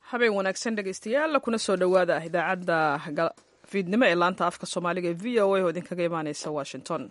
habeen wanaagsan dhegeystayaal kuna soo dhowaada idaacadda fiidnimo ee laanta afka soomaaliga ee v o a oo idinkaga imaaneysa washington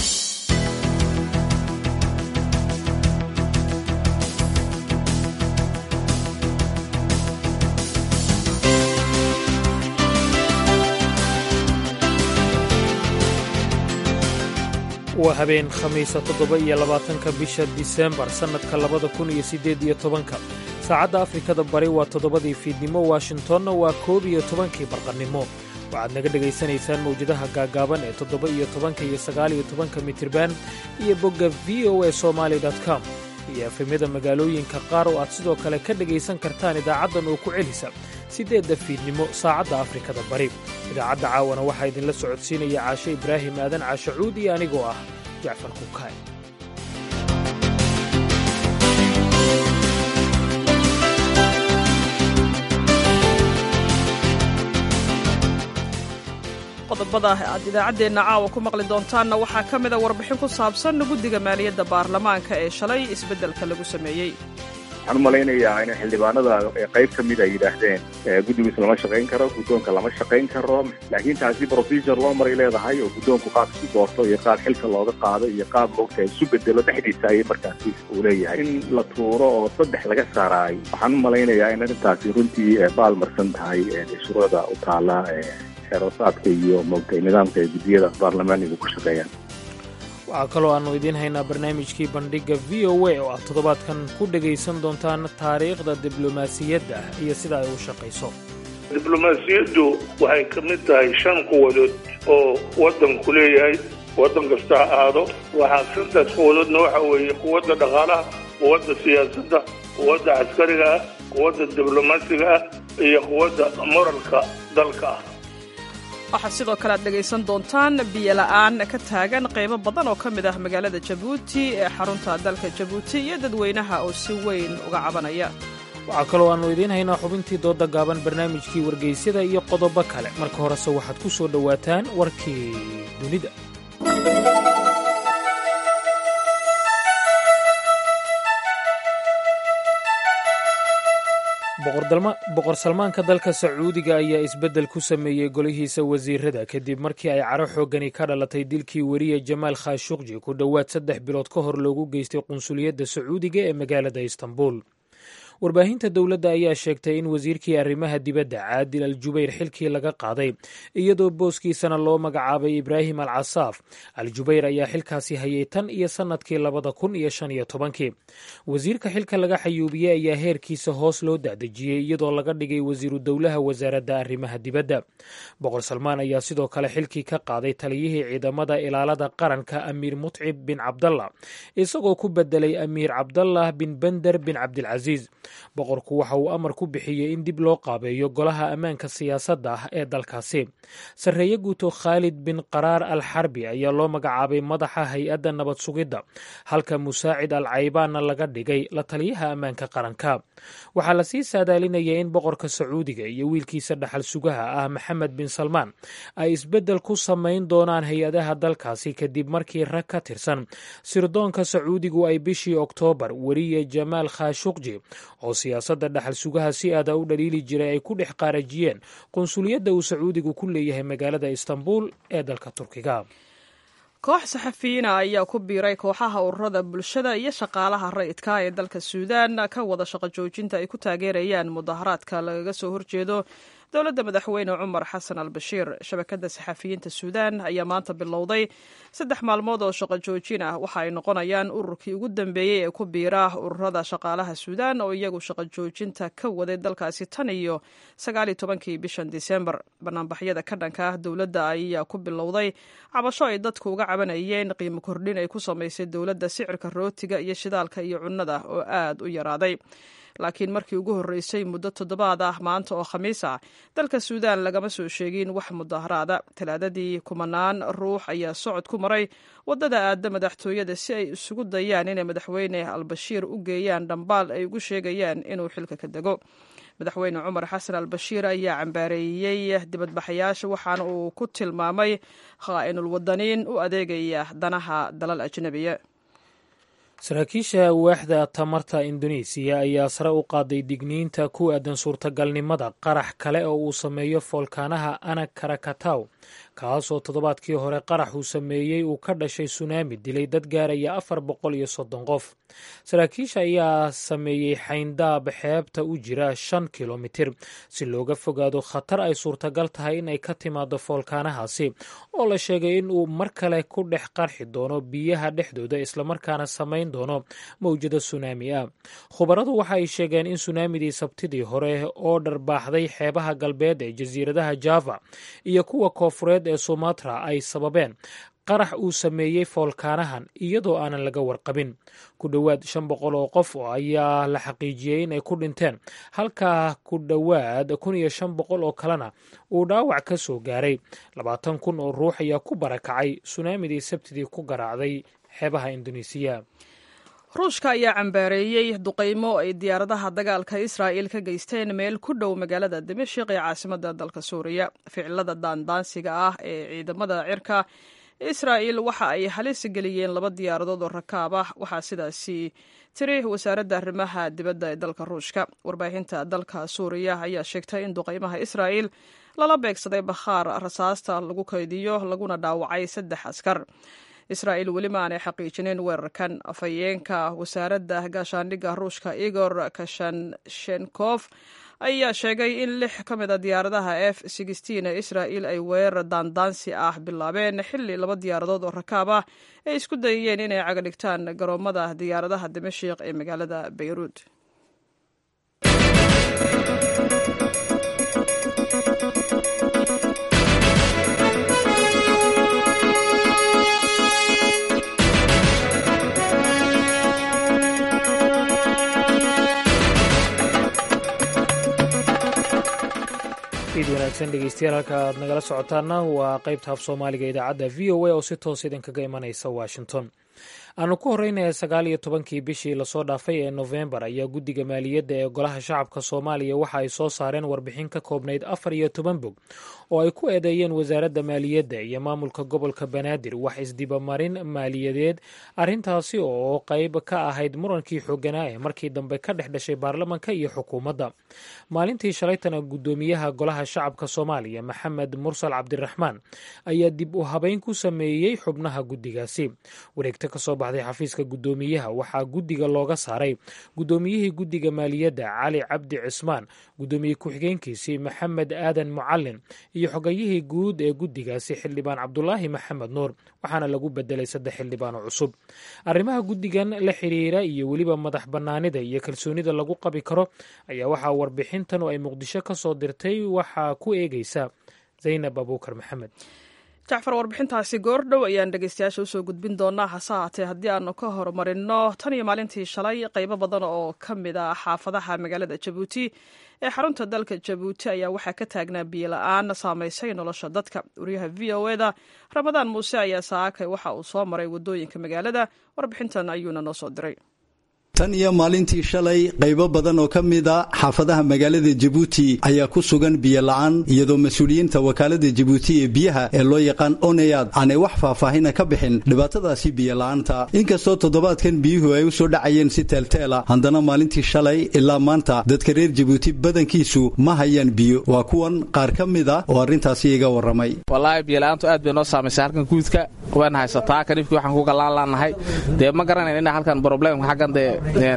waa habeen khamiisa toddoba iyo labaatanka bisha disembar sannadka labada kun iyo siddeed iyo tobanka saacadda afrikada bari waa toddobadii fiidnimo washingtonna waa koob iyo tobankii barqannimo waxaad naga dhegaysanaysaan mawjadaha gaaggaaban ee toddoba iyo tobanka iyo sagaal iyo tobanka mitirban iyo bogga v o a somaali com iyo efemyada magaalooyinka qaar oo aad sidoo kale ka dhegaysan kartaan idaacaddan oo ku celisa siddeedda fiidnimo saacadda afrikada bari idaacadda caawana waxaa idinla socodsiinaya caashe ibraahim aadan caashacuud iyo anigoo ah jacfar kukaay qodobada aad idaacaddeenna caawa ku maqli doontaanna waxaa ka mida warbixin ku saabsan guddiga maaliyadda baarlamaanka ee shalay isbeddelka lagu sameeyey waxaan u malaynayaa in xildhibaanada qayb ka mid ay yidhaahdeen guddigiis lama shaqayn karo guddoonka lama shaqayn karo laakiin taasi procedure loo maray leedahay oo guddoonku qaab isu doorto iyo qaab xilka looga qaado iyo qaab moogta isu bedelo dhexdiisa ayay markaasi uu leeyahay in la tuuro oo saddex laga saaraay waxaan u malaynayaa in arrintaasi runtii baalmarsan tahay shuruucda u taala xeerosaadka iyo moogtay nidaamka ay guddiyada baarlamaaniga ku shaqeeyaan waxaa kaloo aannu idiin haynaa barnaamijkii bandhigga v o a oo aad toddobaadkan ku dhegaysan doontaan taariikhda diblomaasiyadda iyo sida ay u shaqayso diblomaasiyaddu waxay ka mid tahay shan quwadood oo waddanku leeyahay waddan kasta ha aado waxaa shantaas quwadoodna waxa weeye quwadda dhaqaalaha quwadda siyaasadda quwadda caskariga ah quwadda diblomaasiga ah iyo quwadda moralka dalka ah waxaad sidoo kale aad dhegaysan doontaan biyola'aan ka taagan qaybo badan oo ka mid ah magaalada jabuuti ee xarunta dalka jabuuti iyo dadweynaha oo si weyn uga cabanaya waxaa kaloo aannu idiin haynaa xubintii doodda gaaban barnaamijkii wargaysyada iyo qodobo kale marka horese waxaad ku soo dhowaataan warkii dunida boqor salmaanka dalka sacuudiga ayaa isbeddel ku sameeyey golihiisa wasiirada kadib markii ay caro xooggani ka dhalatay dilkii weriye jamaal khashuqji ku dhowaad saddex bilood ka hor loogu geystay qunsuliyadda sacuudiga ee magaalada istanbul warbaahinta dowladda ayaa sheegtay in wasiirkii arrimaha dibadda caadil al jubayr xilkii laga qaaday iyadoo booskiisana loo magacaabay ibraahim al casaaf al jubayr ayaa xilkaasi hayay tan iyo sannadkii labada kun iyo shan iyo tobankii wasiirka xilka laga xayuubiyey ayaa heerkiisa hoos loo daadejiyey iyadoo laga dhigay wasiiru dowlaha wasaaradda arrimaha dibadda boqor salmaan ayaa sidoo kale xilkii ka qaaday taliyihii ciidamada ilaalada qaranka amiir mutcib bin cabdallah isagoo ku bedelay amiir cabdallah bin bender bin cabdilcasiis boqorku waxa uu amar ku bixiyey in dib loo qaabeeyo golaha ammaanka siyaasadda ah ee dalkaasi sarreeye guuto khaalid bin qaraar al xarbi ayaa loo magacaabay madaxa hay-adda nabad sugidda halka musaacid al caybaanna laga dhigay la taliyaha ammaanka qaranka waxaa lasii saadaalinaya in boqorka sacuudiga iyo wiilkiisa dhaxal sugaha ah maxamed bin salmaan ay isbeddel ku samayn doonaan hay-adaha dalkaasi kadib markii rag ka tirsan sirdoonka sacuudigu ay bishii oktoobar weriye jamaal khashuqji oo siyaasadda dhaxal sugaha si aada u dhaliili jiray ay ku dhex qaarajiyeen qunsuliyadda uu sacuudigu ku leeyahay magaalada istanbul ee dalka turkiga koox saxafiyiina ayaa ku biiray kooxaha ururada bulshada iyo shaqaalaha rayidka ee dalka suudaan ka wada shaqo joojinta ay ku taageerayaan mudaharaadka lagaga soo horjeedo dowladda madaxweyne cumar xasan al bashiir shabakadda saxafiyiinta suudaan ayaa maanta bilowday saddex maalmood oo shaqo joojin ah waxa ay noqonayaan ururkii ugu dambeeyey ee ku biira ururada shaqaalaha suudaan oo iyagu shaqo joojinta ka waday dalkaasi tan iyo sagaaliyo tobankii bishan disembar banaanbaxyada ka dhanka ah dowladda ayaa ku bilowday cabasho ay dadku uga cabanayeen qiimo kordhin ay ku samaysay dowladda sicirka rootiga iyo shidaalka iyo cunnada oo aad u yaraaday laakiin markii ugu horreysay muddo toddobaad ah maanta oo khamiis ah dalka suudaan lagama soo sheegin wax mudaharaada talaadadii kumanaan ruux ayaa socod ku maray waddada aadda madaxtooyada si ay isugu dayaan inay madaxweyne albashiir u geeyaan dhambaal ay ugu sheegayaan inuu xilka ka dego madaxweyne cumar xasan al bashiir ayaa cambaareeyey dibadbaxayaasha waxaana uu ku tilmaamay khaa'inul wadaniin u adeegaya danaha dalal ajnabiya saraakiisha waaxda tamarta indonesiya ayaa sare u qaaday digniinta ku aadan suurtagalnimada qarax kale oo uu sameeyo foolkaanaha anak karakataw kaasoo toddobaadkii hore qarax uu sameeyey uu ka dhashay sunaami dilay dad gaaraya afar boqol iyo soddon qof saraakiisha ayaa sameeyey xayndaab xeebta u jira shan kilomitir si looga fogaado khatar ay suurtagal tahay in ay ka timaado foolkaanahaasi oo la sheegay in uu mar kale ku dhex qarxi doono biyaha dhexdooda islamarkaana samayn doono mawjada sunaami ah khubaradu waxa ay sheegeen in sunaamidii sabtidii hore oo dharbaaxday xeebaha galbeed ee jasiiradaha java iyo kuwa koofureed ee sumatra ay sababeen qarax uu sameeyey foolkaanahan iyadoo aanan laga warqabin ku dhowaad shan boqol oo qof ayaa la xaqiijiyey in ay ku dhinteen halka ku dhowaad kun iyo shan boqol oo kalena uu dhaawac ka soo gaaray labaatan kun oo ruux ayaa ku barakacay sunaamidii sabtidii ku garaacday xeebaha indonesiya ruushka ayaa cambaareeyey duqaymo ay diyaaradaha dagaalka israa'il ka geysteen meel ku dhow magaalada dimashik ee caasimada dalka suuriya ficilada daandaansiga ah ee ciidamada cirka israa'il waxa ay halis geliyeen laba diyaaradood oo rakaab ah waxaa sidaasi tiri wasaaradda arrimaha dibadda ee dalka ruushka warbaahinta dalka suuriya ayaa sheegtay in duqaymaha israa'il lala beegsaday bakhaar rasaasta lagu kaydiyo laguna dhaawacay saddex askar israa'il weli ma aanay xaqiijinin weerarkan afhayeenka wasaaradda gaashaandhigga ruushka igor kashanshenkof ayaa sheegay in lix ka mid a diyaaradaha f ee israa'il ay weerar daandaansi ah bilaabeen xilli laba diyaaradood oo rakaab ah ay isku dayayeen inay cagadhigtaan garoomada diyaaradaha dimashik ee magaalada bayruud id wanaagsan dhegeystayaal halka aad nagala socotaana waa qaybta af soomaaliga idaacadda v o a oo si toos idinkaga imanaysa washington aanu ku horeynaya sagaal iyo tobankii bishii lasoo dhaafay ee nofembar ayaa guddiga maaliyadda ee golaha shacabka soomaaliya waxa ay soo saareen warbixin ka koobnayd afar iyo toban bog oo ay ku eedeeyeen wasaaradda maaliyadda iyo maamulka gobolka banaadir wax isdibamarin maaliyadeed arrintaasi oo qayb ka ahayd murankii xooganaa ee markii dambe ka dhex dhashay baarlamanka iyo xukuumadda maalintii shalaytana guddoomiyaha golaha shacabka soomaaliya maxamed mursal cabdiraxmaan ayaa dib u habeyn ku sameeyey xubnaha guddigaasi wareegto kasoo baxday xafiiska guddoomiyaha waxaa guddiga looga saaray guddoomiyihii guddiga maaliyadda cali cabdi cismaan guddoomiye ku-xigeenkiisii maxamed aadan mucalin iyo xogayihii guud ee guddigaasi xildhibaan cabdulaahi maxamed nuur waxaana lagu bedelay saddex xildhibaan oo cusub arrimaha guddigan la xiriira iyo weliba madax bannaanida iyo kalsoonida lagu qabi karo ayaa waxaa warbixintan oo ay muqdisho ka soo dirtay waxaa ku eegeysa zaynab abuukar maxamed jacfar warbixintaasi goordhow ayaan dhegeystayaasha usoo gudbin doonaa hase haatee haddii aanu ka horumarino tan iyo maalintii shalay qaybo badan oo ka mid a xaafadaha magaalada jabuuti ee xarunta dalka jabuuti ayaa waxaa ka taagnaa biyo la-aan saamaysay nolosha dadka wariyaha v o eda ramadaan muuse ayaa saakay waxa uu soo maray wadooyinka magaalada warbixintan ayuuna noo soo diray tan iyo maalintii shalay qaybo badan oo ka mid a xaafadaha magaalada jabuuti ayaa ku sugan biyo la-aan iyadoo mas-uuliyiinta wakaalada jabuuti ee biyaha ee loo yaqaan oneyaad aanay wax faahfaahina ka bixin dhibaatadaasi biyo la-aanta inkastoo toddobaadkan biyuhu ay u soo dhacayeen si teelteela haddana maalintii shalay ilaa maanta dadka reer jabuuti badankiisu ma hayaan biyo waa kuwan qaar ka mid a oo arrintaasi iga warramay wallaahi biyola'aantu aad bay noo saamaysay halkan guudka waan haysataa kanifkii waxaan ku gallaan laannahay dee ma garanayn inaa halkan problemka xaggan dee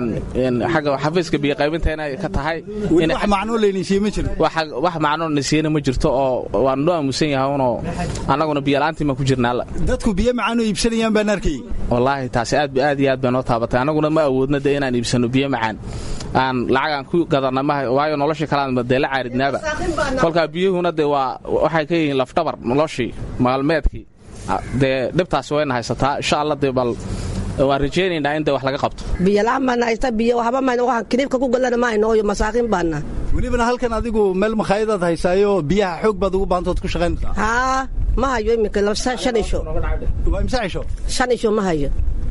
agga xafiiska biyoqaybinta inay ka tahay wax macnoo laynisiiye ma jiro wax macnoo nasiiyana ma jirto oo waan noo aamusan yahay unoo annaguna biyola'aantii baan ku jirnaa dadku biyo macaanoo iibsanayaan baan arkay wallaahi taasi aad aad iyo aad bay noo taabatay annaguna ma awoodna dee inaan iibsanno biyo macaan aan lacagaan ku gadanna ma waayo noloshii kalean dee la caaridnaaba kolkaa biyuhuna dee waa waxay ka yihiin lafdhabar noloshii maalmeedkii dee dhibtaasi wayna haysataa insha alla dee bal waan rajaynaynaa in dee wax laga qabto biyola'aan baana haysta biyo waxba mayno waxaan kiniibka ku gallana ma hayno iyo masaakiin baana welibana halkan adigu meel makhaayadaad haysaayo biyaha xoog baad ugu baantood ku shaqaynaysaa haa ma hayo iminka shan isho waa imse cisho shan isho ma hayo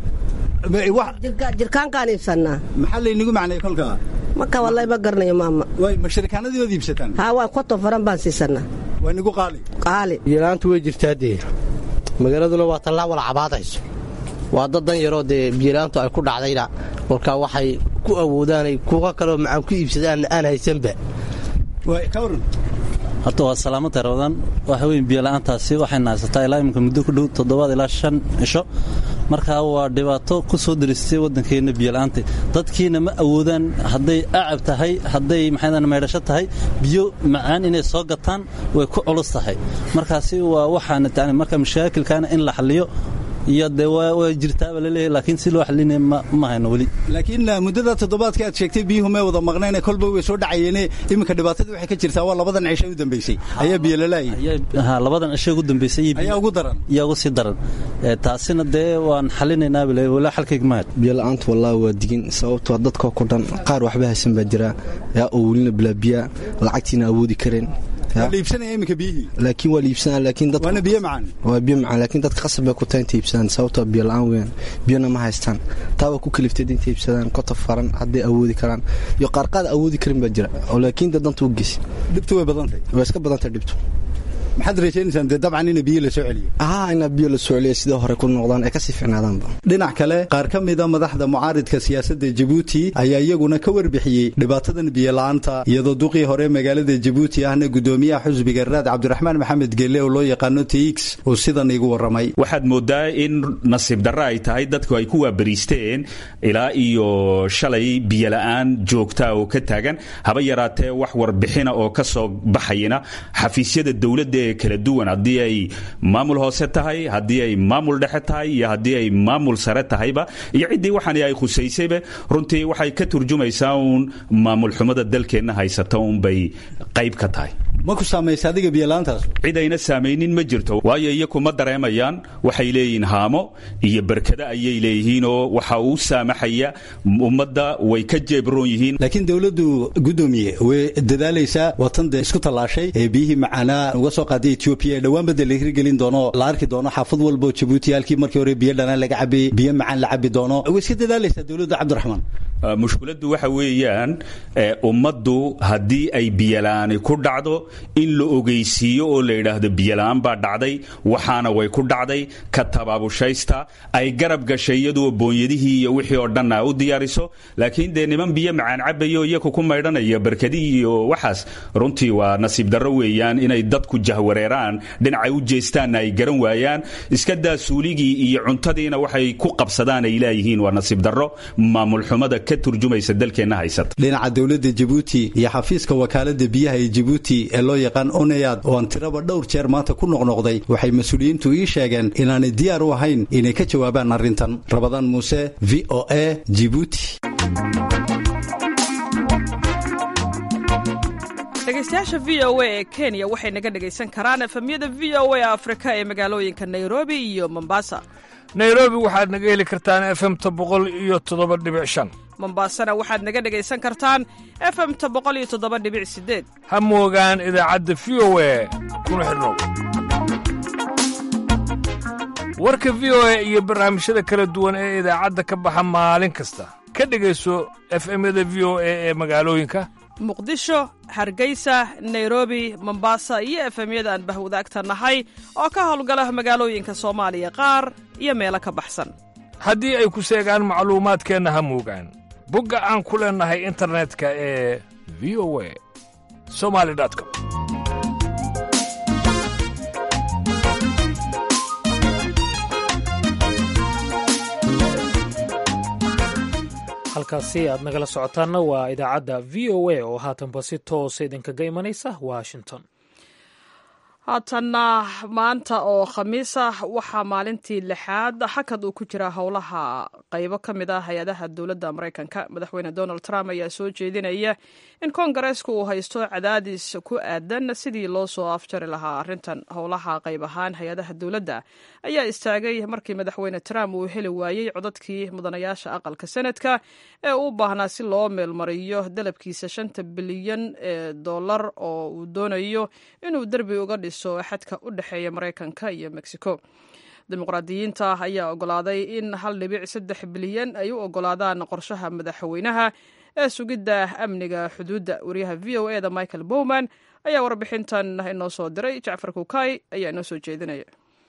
jirkaankaan iibsannaa maxaa laynigu macnay kolkaa marka wallahi ma garanayo maama way ma shirikaanadii waad iibsataan haa waa konton faran baan siisanaa waa nigu qaali qaali biyola'aantu way jirtaa dee magaaladuna waa tallaa wala cabaadayso waa dad dan yaroo dee biyolaantu ay ku dhacdayna kolkaa waxay ku awoodaanay kuwa kaleo macaan ku iibsadaan aan haysanba horta waa salaamada ramadaan waxa weyn biyola'aantaasi waxayna haysataa ilaa iminka muddo ku dhow toddobaad ilaa shan cisho markaa waa dhibaato ku soo diristay waddankeenna biyola'aanta dadkiina ma awoodaan hadday acab tahay hadday maxaydaan maydhasho tahay biyo macaan inay soo gataan way ku culus tahay markaasi waa waxaana tani marka mashaakilkaana in la xalliyo iyo dee waa jirtaaba laleeyahay laakiin si loo xalinaya ma hayno weli laakiin muddada toddobaadka aad sheegtay biyuhu may wada maqnayne kolba way soo dhacayeene iminka dhibaatadii waxay ka jirtaa waa labadan cisho u dambaysay ayaa biyolalaayay ha labadan cisho ugu dambaysay ayaa ugu daran yaa ugu sii daran taasina dee waan xalinaynaa bale walaa xalkayga mahad biyola'aantu wallaahi waa digin sababtoo dadkoo ku dhan qaar waxba haysan baa jira yaa oo welina bilaabiyaa lacagtiina awoodi kareen iibsanaya iminka biyihii laakiin waa liibsanaa laakiin dadka waana biyo macaan waa biyo macaan laakiin dadka qasab bay ku tahay inta iibsadaan sababtoo biyo la'aan weeyaan biyona ma haystaan taa waa ku kaliftay inta iibsadaan kotob faran hadday awoodi karaan iyo qaarqaad awoodi karin baa jira oo laakiin dee danta u geysa dhibtu way badantay waa iska badantay dhibtu maxaad rajaynaysaan dee dabcan ina biyo la soo celiyo haa inaa biyo la soo celiya sidoo hore ku noqdaan ay kasii ficnaadaanba dhinac kale qaar ka mida madaxda mucaaridka siyaasadda jabuuti ayaa iyaguna ka warbixiyey dhibaatadan biyola'aanta iyadoo duqii hore magaalada jabuuti ahna gudoomiyaha xusbiga raad cabdiraxmaan maxamed geelle oo loo yaqaano tx uu sidan iigu warramay waxaad moodaa in nasiib darra ay tahay dadku ay ku waabariisteen ilaa iyo shalay biyola'aan joogtaa oo ka taagan haba yaraatee wax warbixina oo ka soo baxayna xafiisyada dowladda ee kala duwan haddii ay maamul hoose tahay haddii ay maamul dhexe tahay iyo haddii ay maamul sare tahayba iyo ciddii waxaan ay khusaysayba runtii waxay ka turjumaysaa uun maamul xumada dalkeenna haysata uunbay qayb ka tahay ma ku saamaysa adiga biyola'aantaas cid ayna saamaynin ma jirto waayo iyaku ma dareemayaan waxay leeyihiin haamo iyo berkada ayay leeyihiin oo waxa uu saamaxaya ummadda way ka jeebroon yihiin laakiin dowladdu gudoomiye way dadaalaysaa watan dee isku tallaashay ee biyihii macaanaa uga soo qaaday etoobiya ee dhowaan badda la hirgelin doono la arki doono xaafad walboo jabuuti halkii markii hore biyo dhanaan laga cabayey biyo macaan la cabi doono way iska dadaalaysaa dowladda cabdiraxmaan mushkiladdu waxa weeyaan ummaddu haddii ay biyola'aani ku dhacdo in la ogeysiiyo oo la yidhaahdo biyola'aan baa dhacday waxaana way ku dhacday ka tabaabushaysta ay garab gashay iyadoo boonyadihii iyo wixii oo dhan a u diyaariso laakiin dee niman biyo macaan cabayo iyaku ku maydhanaya barkadihii iyo waxaas runtii waa nasiib darro weeyaan inay dadku jahwareeraan dhinacay u jeestaanna ay garan waayaan iska daa suuligii iyo cuntadiina waxay ku qabsadaan ay leeyihiin waa nasiib darro maamul xumada ka turjumaysa dalkeenna haysata dhinaca dowladda jabuuti iyo xafiiska wakaalada biyaha ee jabuuti ee loo yaqaan oneyad oo aan tiraba dhowr jeer maanta ku noqnoqday waxay mas-uuliyiintu ii sheegeen inaanay diyaar u ahayn inay ka jawaabaan arrintan rabadaan muuse v o a jibuuti dhegeystayaasha v o a ee kenya waxay naga dhegaysan karaan efemyada v o a afrika ee magaalooyinka nairobi iyo mombasa nairobi waxaad naga heli kartaan efemta boqol iyo toddoba dhibic shan mombasana waxaad naga dhegaysan kartaan efemta boqol iyo toddoba dhibic sideed ha moogaan idaacadda v o a kuna xidhnow warka v o a iyo barnaamijyada kala duwan ee idaacadda ka baxa maalin kasta ka dhegayso efemyada v o a ee magaalooyinka muqdisho hargeysa nairobi mombasa iyo efemyada aan bahwadaagta nahay oo ka howlgala magaalooyinka soomaaliya qaar iyo meelo ka baxsan haddii ay ku seegaan macluumaadkeenna ha moogaan bogga aan ku leennahay internetka ee v o a somali com halkaasi aad nagala socotaanna waa idaacadda v o a oo haatanba si toosa idinkaga imanaysa washington haatanna maanta oo khamiis ah waxaa maalintii lixaad xakad uu ku jira howlaha qaybo ka mid ah hay-adaha dowladda maraykanka madaxweyne donald trump ayaa soo jeedinaya in koongareeska uu haysto cadaadis ku aadan sidii loo soo afjari lahaa arrintan howlaha qayb ahaan hay-adaha dowladda ayaa istaagay markii madaxweyne trump uu heli waayey codadkii mudanayaasha aqalka senadka ee u baahnaa si loo meelmariyo dalabkiisa shanta bilyan ee dollar oo uu doonayo inuu derbi uga dhiso xadka u dhexeeya maraykanka iyo mexico dimuqraadiyiinta ayaa ogolaaday in hal dhibic saddex bilyan ay u ogolaadaan qorshaha madaxweynaha ee sugidda amniga xuduudda wariyaha v o e da michael bowman ayaa warbixintan inoo soo diray jacfar kukay ayaa inoo soo jeedinaya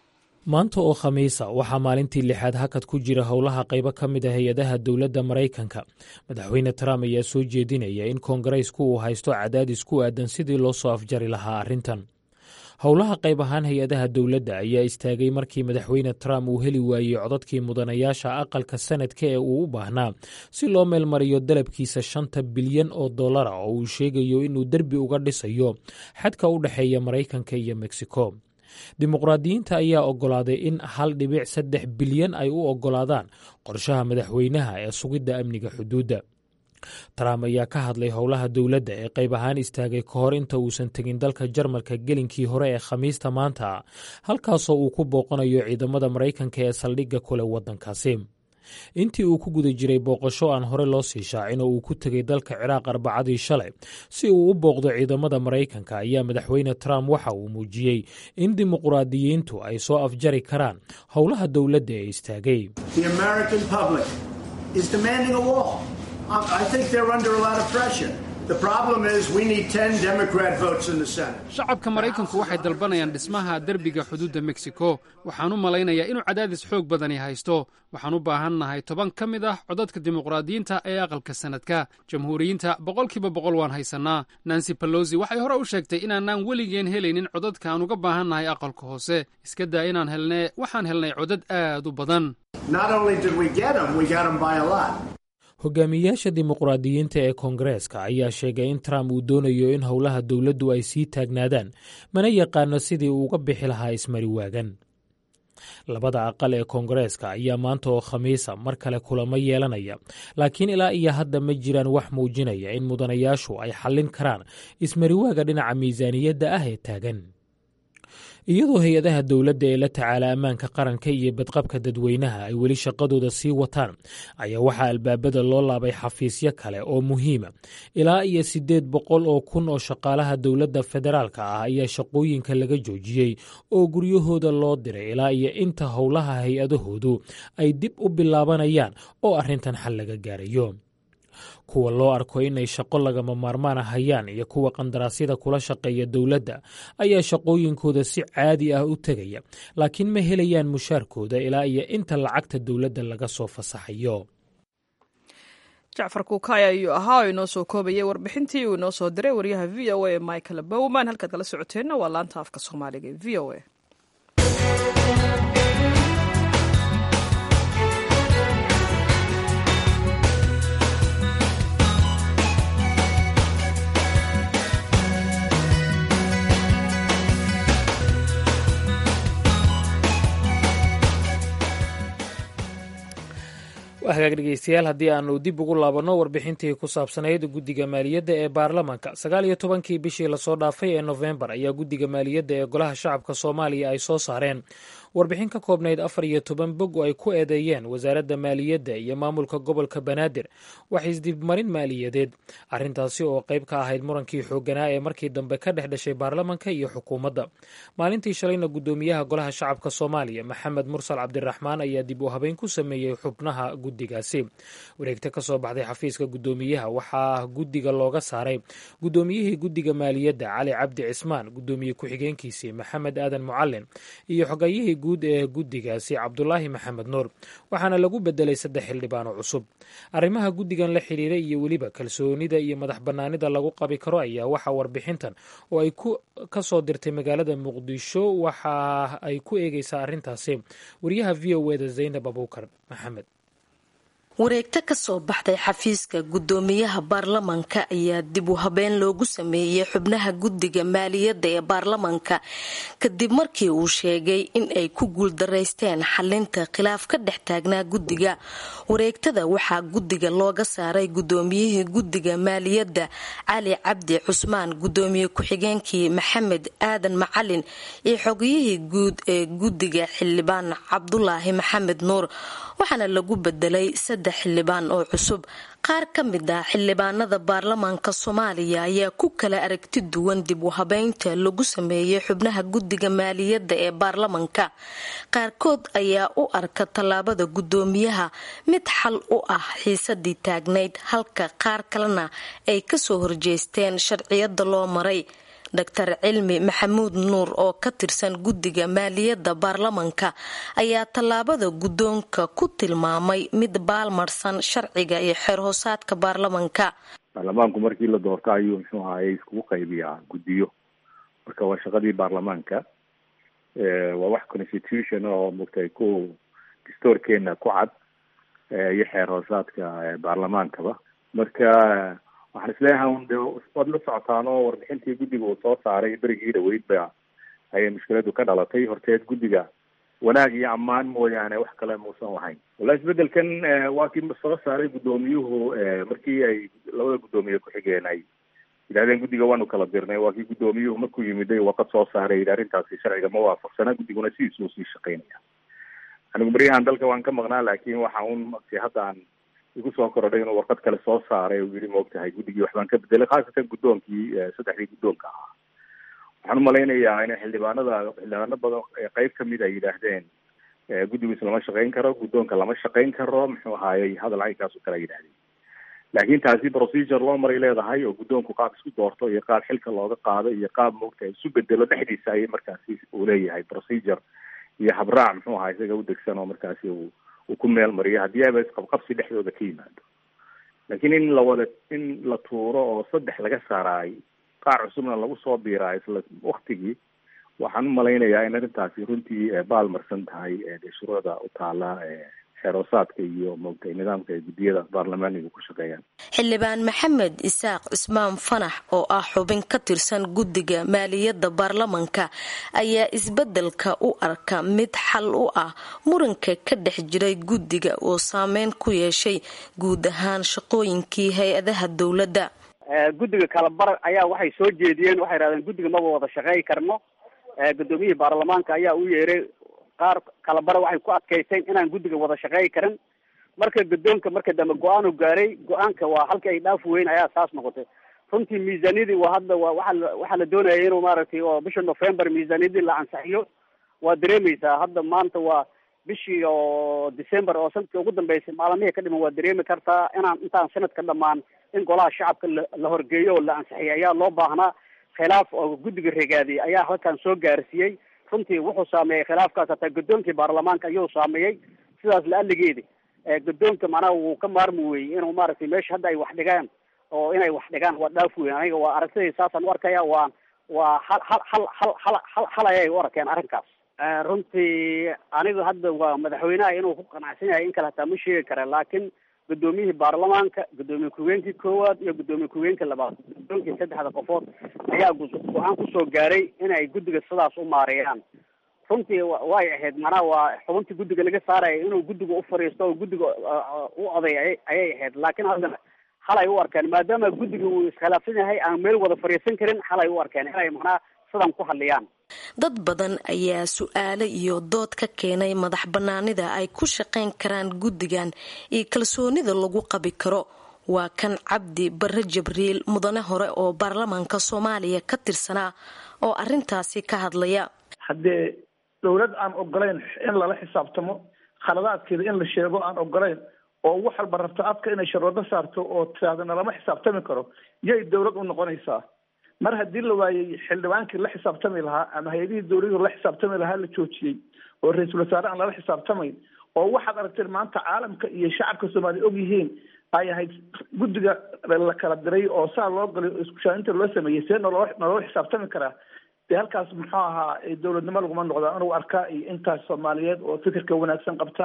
maanta oo khamiisa waxaa maalintii lixaad hakad ku jira howlaha qaybo ka mid a hay-adaha dowladda maraykanka madaxweyne trump ayaa soo jeedinaya in koongareysku uu haysto cadaadis ku aadan sidii loo soo afjari lahaa arrintan howlaha qayb ahaan hay-adaha dowladda ayaa istaagay markii madaxweyne trump uu heli waayey codadkii mudanayaasha aqalka sanadka ee uu u baahnaa si loo meelmariyo dalabkiisa shanta bilyan oo dollara oo uu sheegayo inuu derbi uga dhisayo xadka u dhexeeya maraykanka iyo mexico dimuqraadiyiinta ayaa oggolaaday in hal dhibic saddex bilyan ay u oggolaadaan qorshaha madaxweynaha ee sugidda amniga xuduudda trump ayaa ka hadlay howlaha dowladda ee qayb ahaan istaagay ka hor inta uusan tegin dalka jarmalka gelinkii hore ee khamiista maanta halkaasoo uu ku booqanayo ciidamada maraykanka ee saldhigga kule waddankaasi intii uu ku guda jiray booqasho aan hore loo sii shaacin oo uu ku tegay dalka ciraaq arbacadii shalay si uu u booqdo ciidamada maraykanka ayaa madaxweyne trump waxa uu muujiyey in dimuqraadiyiintu ay soo afjari karaan howlaha dowladda ee istaagay shacabka maraykanku waxay dalbanayaan dhismaha derbiga xuduudda meksiko waxaan u malaynayaa inuu cadaadis xoog badani haysto waxaan u baahannahay toban ka mid ah codadka dimuqraadiyiinta ee aqalka sanadka jamhuuriyiinta boqolkiiba boqol waan haysannaa nancy balosi waxay hore u sheegtay inaanaan weligeen helaynin codadka aan uga baahannahay aqalka hoose iska daa inaan helnee waxaan helnay codad aad u badan hogaamiyayaasha dimuqraadiyiinta ee koongareeska ayaa sheegay in trump uu doonayo in howlaha dowladdu ay sii taagnaadaan mana yaqaano sidii uu uga bixi lahaa ismari waagan labada aqal ee koongareeska ayaa maanta oo khamiisa mar kale kulamo yeelanaya laakiin ilaa iyo hadda ma jiraan wax muujinaya in mudanayaashu ay xallin karaan ismariwaaga dhinaca miisaaniyadda ah ee taagan iyadoo hay-adaha dowladda ee la tacaala ammaanka qaranka iyo badqabka dadweynaha ay weli shaqadooda sii wataan ayaa waxaa albaabada loo laabay xafiisyo kale oo muhiima ilaa iyo siddeed boqol oo kun oo shaqaalaha dowladda federaalka ah ayaa shaqooyinka laga joojiyey oo guryahooda loo diray ilaa iyo inta howlaha hay-adahoodu ay dib u bilaabanayaan oo arrintan xal laga gaarayo kuwa loo arko inay shaqo lagama maarmaana hayaan iyo kuwa qandaraasyada kula shaqeeya dowladda ayaa shaqooyinkooda si caadi ah u tegaya laakiin ma helayaan mushaarkooda ilaa iyo inta lacagta dowladda laga soo fasaxayo jacfar kuukaya ayuu ahaa oo inoo soo koobayay warbixintii uu inoo soo diray waryaha v o a ee michael bowman halkaad kala socoteenna waa laanta afka soomaaliga ee v o a hagaag dhegeystayaal haddii aanu dib ugu laabanno warbixintii ku saabsanayd guddiga maaliyadda ee baarlamanka sagaal iyo tobankii bishii lasoo dhaafay ee nofembar ayaa guddiga maaliyadda ee golaha shacabka soomaaliya ay soo saareen warbixin ka koobnayd afar iyo toban bog oo ay ku eedeeyeen wasaaradda maaliyadda iyo maamulka gobolka banaadir wax isdibmarin maaliyadeed arrintaasi oo qayb ka ahayd murankii xoogganaa ee markii dambe ka dhex dhashay baarlamanka iyo xukuumadda maalintii shalayna guddoomiyaha golaha shacabka soomaaliya maxamed mursal cabdiraxmaan ayaa dib u habeyn ku sameeyey xubnaha guddigaasi wareegta ka soo baxday xafiiska guddoomiyaha waxaa guddiga looga saaray guddoomiyihii guddiga maaliyadda cali cabdi cismaan guddoomiye ku-xigeenkiisii maxamed aadan mucalin iyo xogayihii guud ee guddigaasi cabdulaahi maxamed nuur waxaana lagu bedelay saddex xildhibaano cusub arrimaha guddigan la xiriira iyo weliba kalsoonida iyo madax bannaanida lagu qabi karo ayaa waxaa warbixintan oo ay ka soo dirtay magaalada muqdisho waxa ay ku eegeysaa arrintaasi wariyaha v o eda zaynab abuukar maxamed wareegto ka soo baxday xafiiska guddoomiyaha baarlamanka ayaa dib u habeen loogu sameeyey xubnaha guddiga maaliyadda ee baarlamanka kadib markii uu sheegay in ay ku guuldaraysteen xalinta khilaaf ka dhex taagnaa guddiga wareegtada waxaa guddiga looga saaray guddoomiyihii guddiga maaliyadda cali cabdi cusmaan guddoomiye ku-xigeenkii maxamed aadan macalin iyo xogiyihii guud ee guddiga xildhibaan cabdulaahi maxamed nuur waxaana lagu bedelay saddex xildhibaan oo cusub qaar ka mid ah xildhibaanada baarlamaanka soomaaliya ayaa ku kala aragti duwan dib u habeynta lagu sameeyey xubnaha guddiga maaliyadda ee baarlamanka qaarkood ayaa u arka tallaabada guddoomiyaha mid xal u ah xiisadii taagnayd halka qaar kalena ay kasoo horjeesteen sharciyada loo maray doctor cilmi maxamuud nuur oo ka tirsan guddiga maaliyadda baarlamanka ayaa tallaabada guddoonka ku tilmaamay mid baalmarsan sharciga iyo xeerhoosaadka baarlamanka baarlamaanku markii la doorto ayuu muxuu ahaye iskugu qaybiyaa guddiyo marka waa shaqadii baarlamaanka waa wax constitution oo mogtay ku dastoorkeena ku cad iyo xeer hoosaadka baarlamaankaba marka waxaan isleeyahay un de waad la socotaan oo warbixintii guddiga uu soo saaray berigii dhaweyd ba ayay mushkiladu ka dhalatay horteed guddiga wanaag iyo ammaan mooyaane wax kale muusan lahayn wallahi isbedelkan waa kii soo saaray guddoomiyuhu markii ay labada guddoomiye ku-xigeen ay yidhahdeen guddiga waanu kala dirnay waa kii guddoomiyuhu markuu yimiday waqad soo saaray yidhi arrintaasi sharciga ma waafaqsana guddiguna sidiisuu sii shaqaynaya anigu baryahan dalka waan ka maqnaa laakiin waxa un mati hadda aan igu soo korodhay inuu warqad kale soo saaray uu yidhi maogtahay guddigii waxbaan ka bedelay khaasatan guddoonkii saddexdii guddoonka ahaa waxaan umalaynayaa in xildhibaanada xildhibaano badan qeyb kamid ay yidhaahdeen guddigiis lama shaqayn karo guddoonka lama shaqayn karo muxuu ahaayey hadal caynkaas oo kale ay yidhahdeen laakiin taasi procedure loo maray leedahay oo guddoonku qaab isku doorto iyo qaab xilka looga qaado iyo qaab maogtahay isu bedelo dhexdiisa ayay markaasi uu leeyahay procedure iyo habraac muxuu ahaa isaga u degsan oo markaasi uu uu ku meel mariyo haddii aba isqabqabsi dhexdooda ka yimaado laakiin in la wada in la tuuro oo saddex laga saaraay qaar cusubna lagu soo biiraa isla waktigii waxaan umalaynayaa in arrintaasi runtii baalmarsan tahay dee shuruucda u taala xeeroosaadka iyo moogtay nidaamka ay guddiyada baarlamaaniga ku shaqeeyaan xildhibaan maxamed isaaq cismaan fanax oo ah xubin ka tirsan guddiga maaliyadda baarlamanka ayaa isbeddelka u arka mid xal u ah muranka ka dhex jiray guddiga oo saameyn ku yeeshay guud ahaan shaqooyinkii hay-adaha dowladda guddiga kalabar ayaa waxay soo jeediyeen waxay yidhahdeen guddiga maba wada shaqeey karno guddoomiyihii baarlamaanka ayaa u yeeray qaar kalabara waxay ku adkaysteen inaan guddiga wada shaqeey karin marka guddoonka marka dambe go-aanu gaaray go-aanka waa halka ay dhaaf weyn ayaa saas noqotay runtii miisaaniyadii waa hadda waa waaa waxaa la doonaya inuu maaragtay oo bisha november miisaaniyadii la ansixiyo waa dareemeysaa hadda maanta waa bishii oo december oo sanadkii ugu dambeysay maalmihii ka dhiman waa dareemi kartaa inaan intaan sanadka dhamaan in golaha shacabka la horgeeyo oo la ansixiyay ayaa loo baahnaa khilaaf oo guddiga regaadiyay ayaa halkan soo gaarsiiyey runtii wuxuu saameeyey khilaafkaas hataa guddoonkii baarlamaanka ayuu saameeyey sidaas la-aligeedi guddoonka macnaha wuu ka maarmi weyey inuu maaragtay meesha hadda ay wax dhigaan oo inay wax dhigaan waa dhaaf weyn aniga waa aragtidai saasaan u arkaya waa waa hal hal hal hal hal hal hal ayay u arkeen arrinkaas runtii anigu hadda waa madaxweynaha inuu ku qanacsan yahay in kale hataa ma sheegi kara laakiin guddoomiyihii baarlamaanka guddoomiye ku-geenkii koowaad iyo guddoomiye ku-geenka labaad guddoonkii saddexda qofood ayaa go-aan kusoo gaaray inay guddiga sidaas u maareeyaan runtii way ahayd macnaha waa xubintii guddiga laga saaraya inuu guddiga u fadhiisto oo guddiga u oday ayay ahayd laakiin haddana halay u arkeen maadaama guddiga uu iskhilaafsan yahay aan meel wada fadhiisan karin halay u arkeen inay macnaha sidan ku hadliyaan dad badan ayaa su-aale iyo dood ka keenay madax bannaanida ay ku shaqayn karaan guddigan iyo kalsoonida lagu qabi karo waa kan cabdi barre jibriil mudane hore oo baarlamaanka soomaaliya ka tirsanaa oo arintaasi ka hadlaya haddee dowlad aan ogolayn in lala xisaabtamo khaladaadkeeda in la sheego aan ogolayn oo wax walba rabto afka inay sharwado saarto oo tiraadana lama xisaabtami karo yay dowlad u noqonaysaa mar haddii la waayey xildhibaankii la xisaabtami lahaa ama hay-adihii dowladii la xisaabtami lahaa la joojiyey oo ra-iisul wasaare aan lala xisaabtamayn oo waxaad aragteen maanta caalamka iyo shacabka soomaaliya og yihiin ay ahayd guddiga la kala diray oo saa loo galay oo iskushaaninta loo sameeyey see naloo naloo xisaabtami karaa dee halkaas muxuu ahaa dowladnimo laguma noqda anugu arkaa iyo intaas soomaaliyeed oo fikirka wanaagsan qabta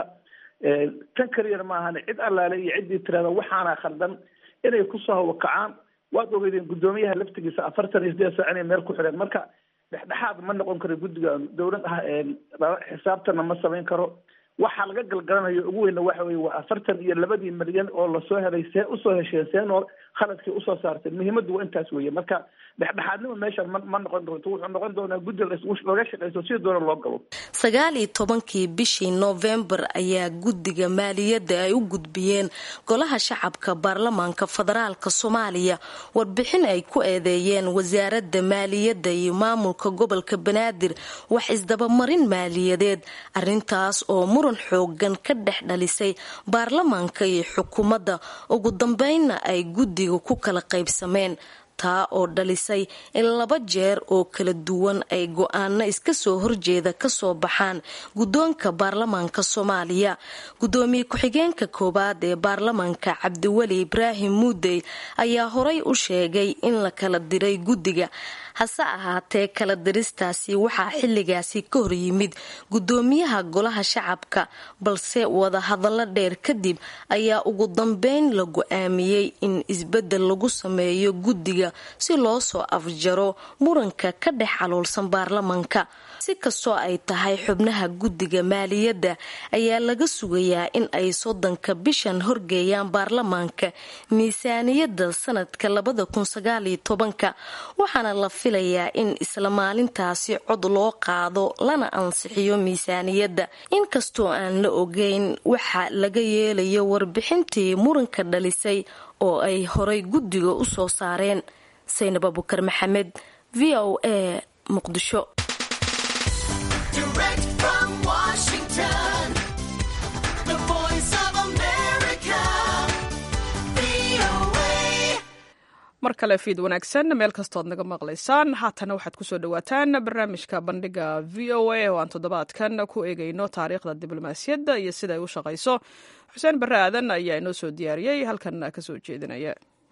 tan kaliyana maahane cid allaale iyo ciddii tirahda waxaana khaldan inay kusoo hawakacaan waad ogeydeen guddoomiyaha laftigiisa afartan iyo sideed saac inay meel ku xidheen marka dhexdhexaad ma noqon karo guddiga dowlad ah xisaabtana ma samayn karo waxaa laga galgalanayo ugu weyna waxa weye waa afartan iyo labadii milyan oo lasoo helay see usoo hesheen see noo khaladkii usoo saarteen muhiimaddu waa intaas weeye marka dhexdhexaadnima meeshan ma ma noqon doonto wuxuu noqon doonaa guddi laga shaqeyso si doona loo galo sagaal iyo tobankii bishii noofembar ayaa guddiga maaliyadda ay u gudbiyeen golaha shacabka baarlamaanka federaalka soomaaliya warbixin ay ku eedeeyeen wasaaradda maaliyadda iyo maamulka gobolka banaadir wax isdabamarin maaliyadeed arintaas oo muran xoogan ka dhex dhalisay baarlamaanka iyo xukuumadda ugu dambeynna ay guddiga ku kala qaybsameen taa oo dhalisay in laba jeer oo kala duwan ay go-aano iska soo horjeeda kasoo baxaan guddoonka baarlamaanka soomaaliya guddoomiye ku-xigeenka koowaad ee baarlamaanka cabdiweli ibraahim muudey ayaa horay u sheegay in la kala diray guddiga hase ahaatee kala diristaasi waxaa xilligaasi ka hor yimid guddoomiyaha golaha shacabka balse wadahadallo dheer kadib ayaa ugu dambeyn la go-aamiyey in isbeddel lagu sameeyo guddiga si loo soo afjaro muranka ka dhex caloolsan baarlamanka si kastoo ay tahay xubnaha guddiga maaliyadda ayaa laga sugayaa in ay soddonka bishan horgeeyaan baarlamaanka miisaaniyadda sanadka labada kun sagaaliyo tobanka waxaana la filayaa in isla maalintaasi cod loo qaado lana ansixiyo miisaaniyadda inkastoo aan la ogeyn waxa laga yeelayo warbixintii muranka dhalisay oo ay horay guddiga u soo saareen saynab abukar maxamed v o a muqdisho mar kale fiid wanaagsan meel kastood naga maqlaysaan haatana waxaad kusoo dhawaataan barnaamijka bandhiga v o a oo aan toddobaadkan ku eegayno taariikhda diblomaasiyadda iyo sida ay u shaqayso xuseen barre aadan ayaa inoo soo diyaariyey halkan kasoo jeedinaya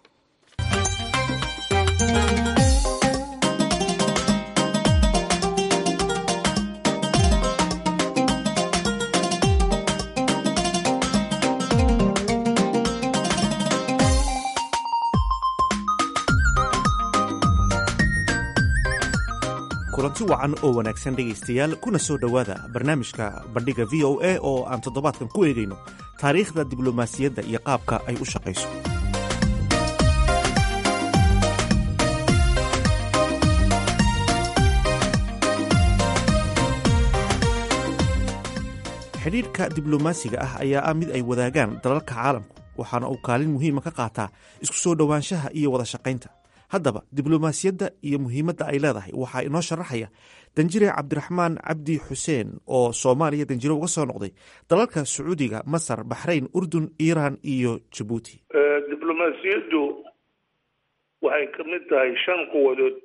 kulanti wacan oo wanaagsan dhegaystayaal kuna soo dhowaada barnaamijka bandhiga v o a oo aan toddobaadkan ku eegayno taariikhda diblomaasiyadda iyo qaabka ay u shaqayso xidhiidhka diblomaasiga ah ayaa ah mid ay wadaagaan dalalka caalamku waxaana uu kaalin muhiima ka qaataa isku soo dhowaanshaha iyo wada shaqaynta haddaba diblomaasiyadda iyo muhiimadda ay leedahay waxaa inoo sharaxaya danjire cabdiraxmaan cabdi xuseen oo soomaaliya danjire uga soo noqday dalalka sacuudiga masar baxrayn urdun iiraan iyo jabuuti diblomaasiyaddu waxay ka mid tahay shan quwadood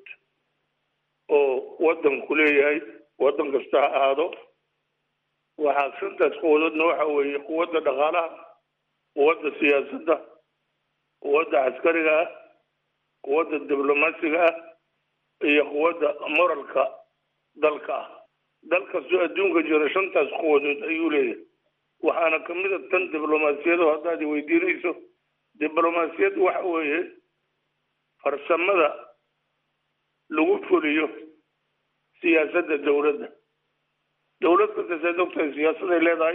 oo waddanku leeyahay waddan kasta ha ahaado waxaa shantaas quwadoodna waxa weeye quwadda dhaqaalaha quwadda siyaasadda quwadda caskariga ah quwadda diblomaasiga ah iyo quwadda moralka dalka ah dal kastoo adduunka jira shantaas quwadood ayuu leeyahay waxaana ka mid a tan diblomaasiyado haddaad weydiinayso diblomaasiyad waxa weeye farsamada lagu fuliyo siyaasadda dowladda dowlad kasta saad ogtahay siyaasaday leedahay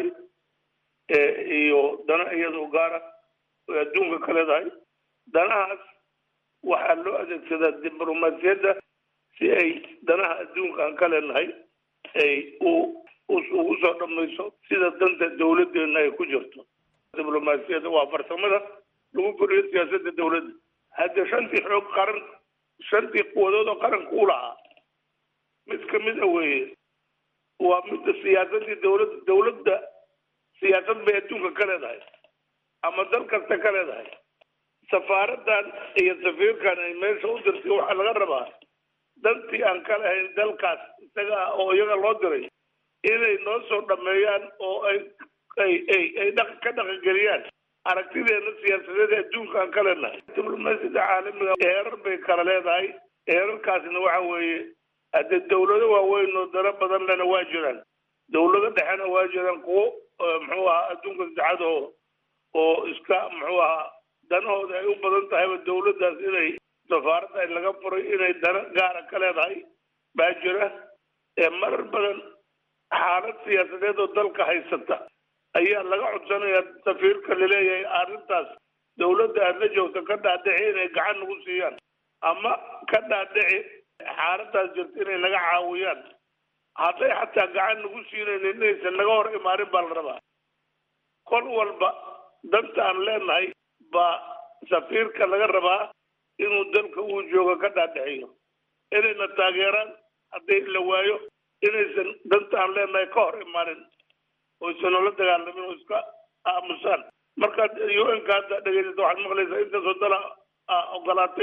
iyo dana iyadoo gaara oy adduunka ka leedahay danahaas waxaa loo adeegsadaa diblomaasiyadda si ay danaha adduunka aan ka leenahay ay u ugu soo dhamayso sida danta dowladdeena ay ku jirto diblomaasiyadda waa farsamada lagu fuliyo siyaasadda dowladda hadda shantii xoog qaran shantii quwadood oo qaranka u lahaa mid ka mid a weeye waa midda siyaasaddii dowladda dowladda siyaasad bay adduunka ka leedahay ama dal kasta ka leedahay safaaradan iyo safiirkan ay meesha u dirtay waxaa laga rabaa dantii aan ka lahayn dalkaas isaga ah oo iyaga loo diray inay noo soo dhameeyaan oo ay ay ay ay dhaq ka dhaqangeliyaan aragtideena siyaasadeed adduunka aan ka leenahay diblomaasiyadda caalamiga heerar bay kala leedahay heerarkaasna waxa weeye hadde dowlado waaweyn oo dano badan lena waa jiraan dowlado dhexena waa jiraan kuwo muxuu ahaa adduunka saddexaad oo oo iska muxuu ahaa danahooda ay u badan tahayba dowladdaas inay safaaradda ay laga furay inay dana gaara ka leedahay baa jira ee marar badan xaalad siyaasadeed oo dalka haysata ayaa laga codsanayaa safiirka laleeyahay arrintaas dowladda aad la joogto ka dhaadhici inay gacan nagu siiyaan ama ka dhaadhici xaaladaas jirta inay naga caawiyaan hadday xataa gacan nagu siinaynin inaysan naga hor imaanin baa la rabaa kol walba danta aan leenahay baa safiirka laga rabaa inuu dalka uu joogo ka dhaadhixiyo inayna taageeraan haddii la waayo inaysan danta aan leenahay ka hor imaanin oysan noola dagaalamin oo iska aamusaan markaad u n ka hadda dhegeysata waxaad maqlaysaa intaasoo dala ogolaatay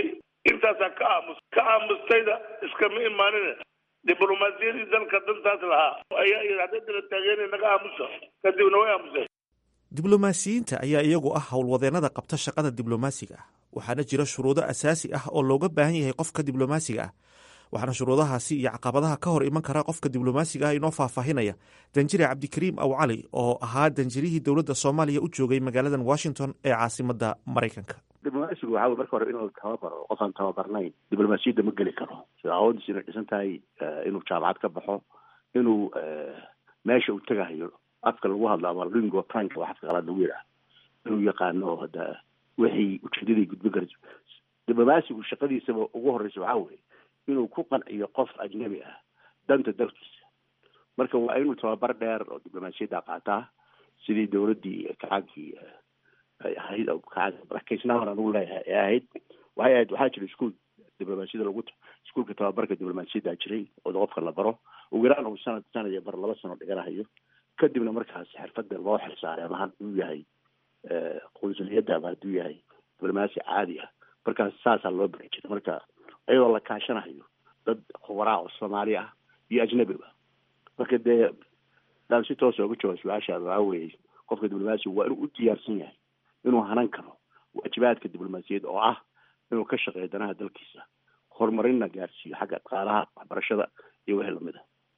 intaasaa ka aamus ka aamustayda iskama imaanina diblomaasiyadii dalka dantaas lahaa ayaa yidhi hadday dala taageena naga aamusa kadibna way aamuseen diblomaasiyiinta ayaa iyagu ah howlwadeennada qabta shaqada diblomaasiga ah waxaana jira shuruudo asaasi ah oo looga baahan yahay qofka diblomaasiga ah waxaana shuruudahaasi iyo caqabadaha ka hor iman kara qofka diblomaasiga ah inoo faahfaahinaya danjire cabdikariim aw cali oo ahaa danjirihii dowladda soomaaliya u joogay magaaladan washington ee caasimadda maraykanka diblomaasigu waxaa wey marka hore inuu tababaro qof aan tababarnayn diblomaasiyadda ma geli karo sida awoodiis inay dhisan tahay inuu jaamacad ka baxo inuu meesha uu tegahayo afka lagu hadlo ama lingua franca waa afka qalaad lagu yidhaah inuu yaqaano hada wixii ujeedadii gudbin karayso diblomaasigu shaqadiisaba ugu horeysa waxaa weye inuu ku qanciyo qof ajnabi ah danta dalkiisa marka waa inuu tababar dheer oo diblomaasiyadda qaataa sidii dowladdii kacaankii ay ahayd kacaankaisnaaman anugu leeyahay ee ahayd waxay ahayd waxaa jira iskuol diblomaasiyadda lagu iskuolka tababarka diblomaasiyadda jiray oo qofka la baro ugu yaraan uu sanad sanad iyo bar laba sano dhiganahayo kadibna markaas xirfadda loo xilsaaray ama hadduu yahay qunsuliyadda ama hadduu yahay diblomaasi caadi ah markaas saasaa loo bari jiray marka iyadoo la kaashanayo dad khubaraa oo soomaali ah iyo ajnabiba marka dee daan si toosa uga jawaab su-aashaada waxaa weeye qofka diblomaasiga waa inuu u diyaarsan yahay inuu hanan karo waajibaadka diblomaasiyadda oo ah inuu ka shaqeeyo danaha dalkiisa horumarinna gaarsiiyo xagga dhaqaalaha waxbarashada iyo wixii lamid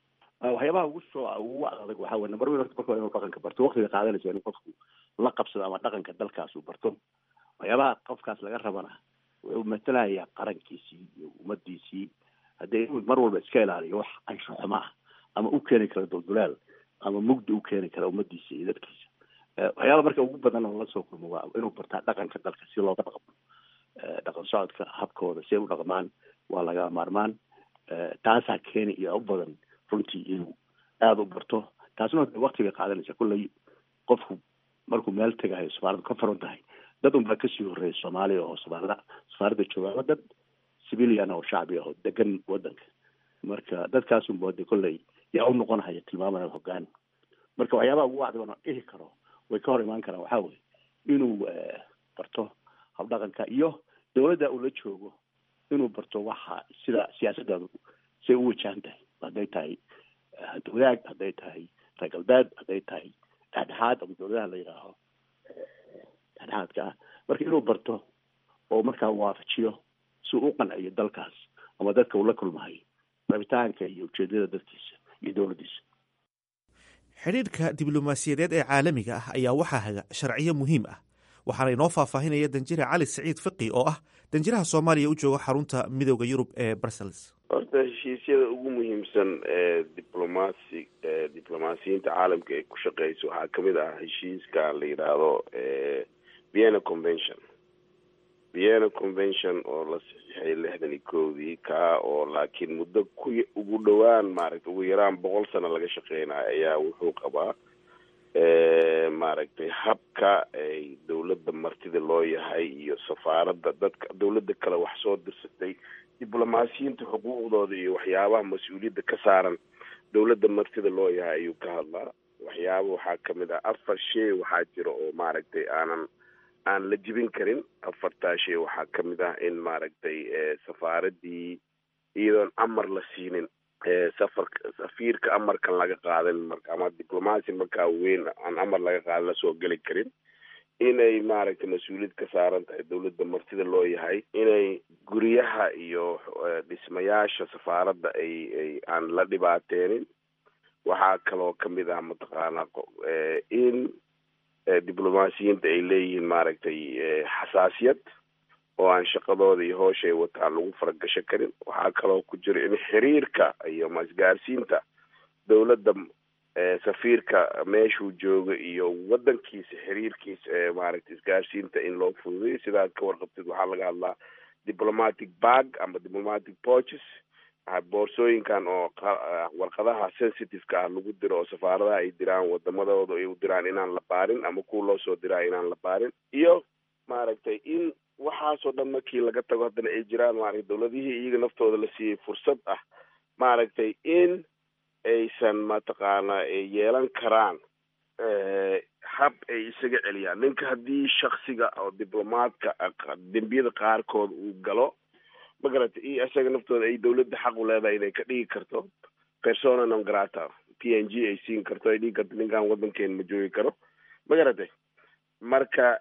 a waxyaabaha ugu soo ugu adag waxaa weye number one horta marka waa inuu dhaqanka barto waqtiga qaadanaysa in qofku la qabsado ama dhaqanka dalkaas uu barto waxyaabaha qofkaas laga rabana wuxuu matalayaa qarankiisii iyo ummadiisii haddee inuu mar walba iska ilaaliyo wax ansho xumo ah ama u keeni kara duldulaal ama mugdi u keeni kara ummadiisa iyo dadkiisa waxyaaba marka ugu badan oo la soo kulmo waa inuu bartaa dhaqanka dalka si looga dhaqmo dhaqan socodka habkooda si ay u dhaqmaan waa laga maarmaan taasaa keeni iyo u badan runtii inuu aada u barto taasna wakti bay qaadanaysa kulley qofku markuu meel tegahayo safaaradu ka furan tahay dad unbaa kasii horreeya soomaaliya oo soomaalida safaaradda jooga ama dad civilian oo shacbi ah oo degan wadanka marka dadkaasunba de kolley yaa u noqonhaya tilmaamana hogaan marka waxyaabaha ugu wacdi bana dhihi karo way ka hor imaan karaan waxaa weye inuu barto habdhaqanka iyo dowladda uu la joogo inuu barto waxa sida siyaasaddaadu say u wajahan tahay hadday tahay wadaag hadday tahay reer galbeed hadday tahay dhexdhexaad ama dowladaha la yidhaaho dhexdhexaadka ah marka inuu barto oo markaa waafajiyo si uu u qanciyo dalkaas ama dadka uu la kulmahay rabitaanka iyo ujeedada dadkiisa iyo dowladdiisa xidhiidhka diblomaasiyadeed ee caalamiga ah ayaa waxaa haga sharciyo muhiim ah waxaana inoo faahfaahinaya danjire cali saciid fiqi oo ah danjiraha soomaaliya u jooga xarunta midooda yurub ee brussels horta heshiisyada ugu muhiimsan ee diblomaasi diblomaasiyiinta caalamka ay ku shaqeyso waxaa kamid ah heshiiska la yidhaahdo vienna convention vienna convention oo la saxiixay lixdan iyo kowdii kaa oo laakiin muddo ku ugu dhowaan maaragtay ugu yaraan boqol sano laga shaqeynayo ayaa wuxuu qabaa maaragtay habka ay dowladda martida loo yahay iyo safaaradda dadka dowladda kale wax soo dirsatay diblomaasiyiinta xuquuqdooda iyo waxyaabaha mas-uuliyadda ka saaran dowladda martida loo yahay ayuu ka hadlaa waxyaaba waxaa kamid ah afar shay waxaa jira oo maaragtay aanan aan la jibin karin afartaa shay waxaa kamid ah in maaragtay safaaradii iyadoon amar la siinin safar safiirka amarkan laga qaadan marka ama diblomaasi markaa weyn aan amar laga qaadan lasoo geli karin inay maaragtay mas-uuliyad ka saaran tahay dowladda martida loo yahay inay guryaha iyo dhismayaasha safaaradda ay ay aan la dhibaateenin waxaa kaloo kamid ah mataqaanaa in diblomaasiyiinta ay leeyihiin maaragtay xasaasiyad oo aan shaqadooda iyo hoosha ay wataan lagu faragasho karin waxaa kaloo ku jira in xiriirka iyo masgaarsiinta dowladda safiirka meeshuu joogo iyo wadankiisa xiriirkiisa ee maaragtay isgaarsiinta in loo fududeyo sidaad ka warqabtid waxaa laga hadlaa diplomatic bag ama diplomatic porches boorsooyinkan oo warqadaha sensitiveka ah lagu diro oo safaaradaha ay diraan wadamadooda ay u diraan inaan la baarin ama kuwa loo soo diraa inaan la baarin iyo maaragtay in waxaasoo dhan markii laga tago haddana ay jiraan maaragtay dowladihii iyaga naftooda la siiyey fursad ah maaragtay in aysan mataqaana yeelan karaan hab ay isaga celiyaan ninka haddii shaksiga oo diblomaadka dembiyada qaarkood uu galo magarata iyo isaga naftooda ay dawladda xaq u leedahay inay ka dhigi karto persona non grata p n g ay siin karto ay dhigi karto ninkan waddankeena ma joogi karo magaratay marka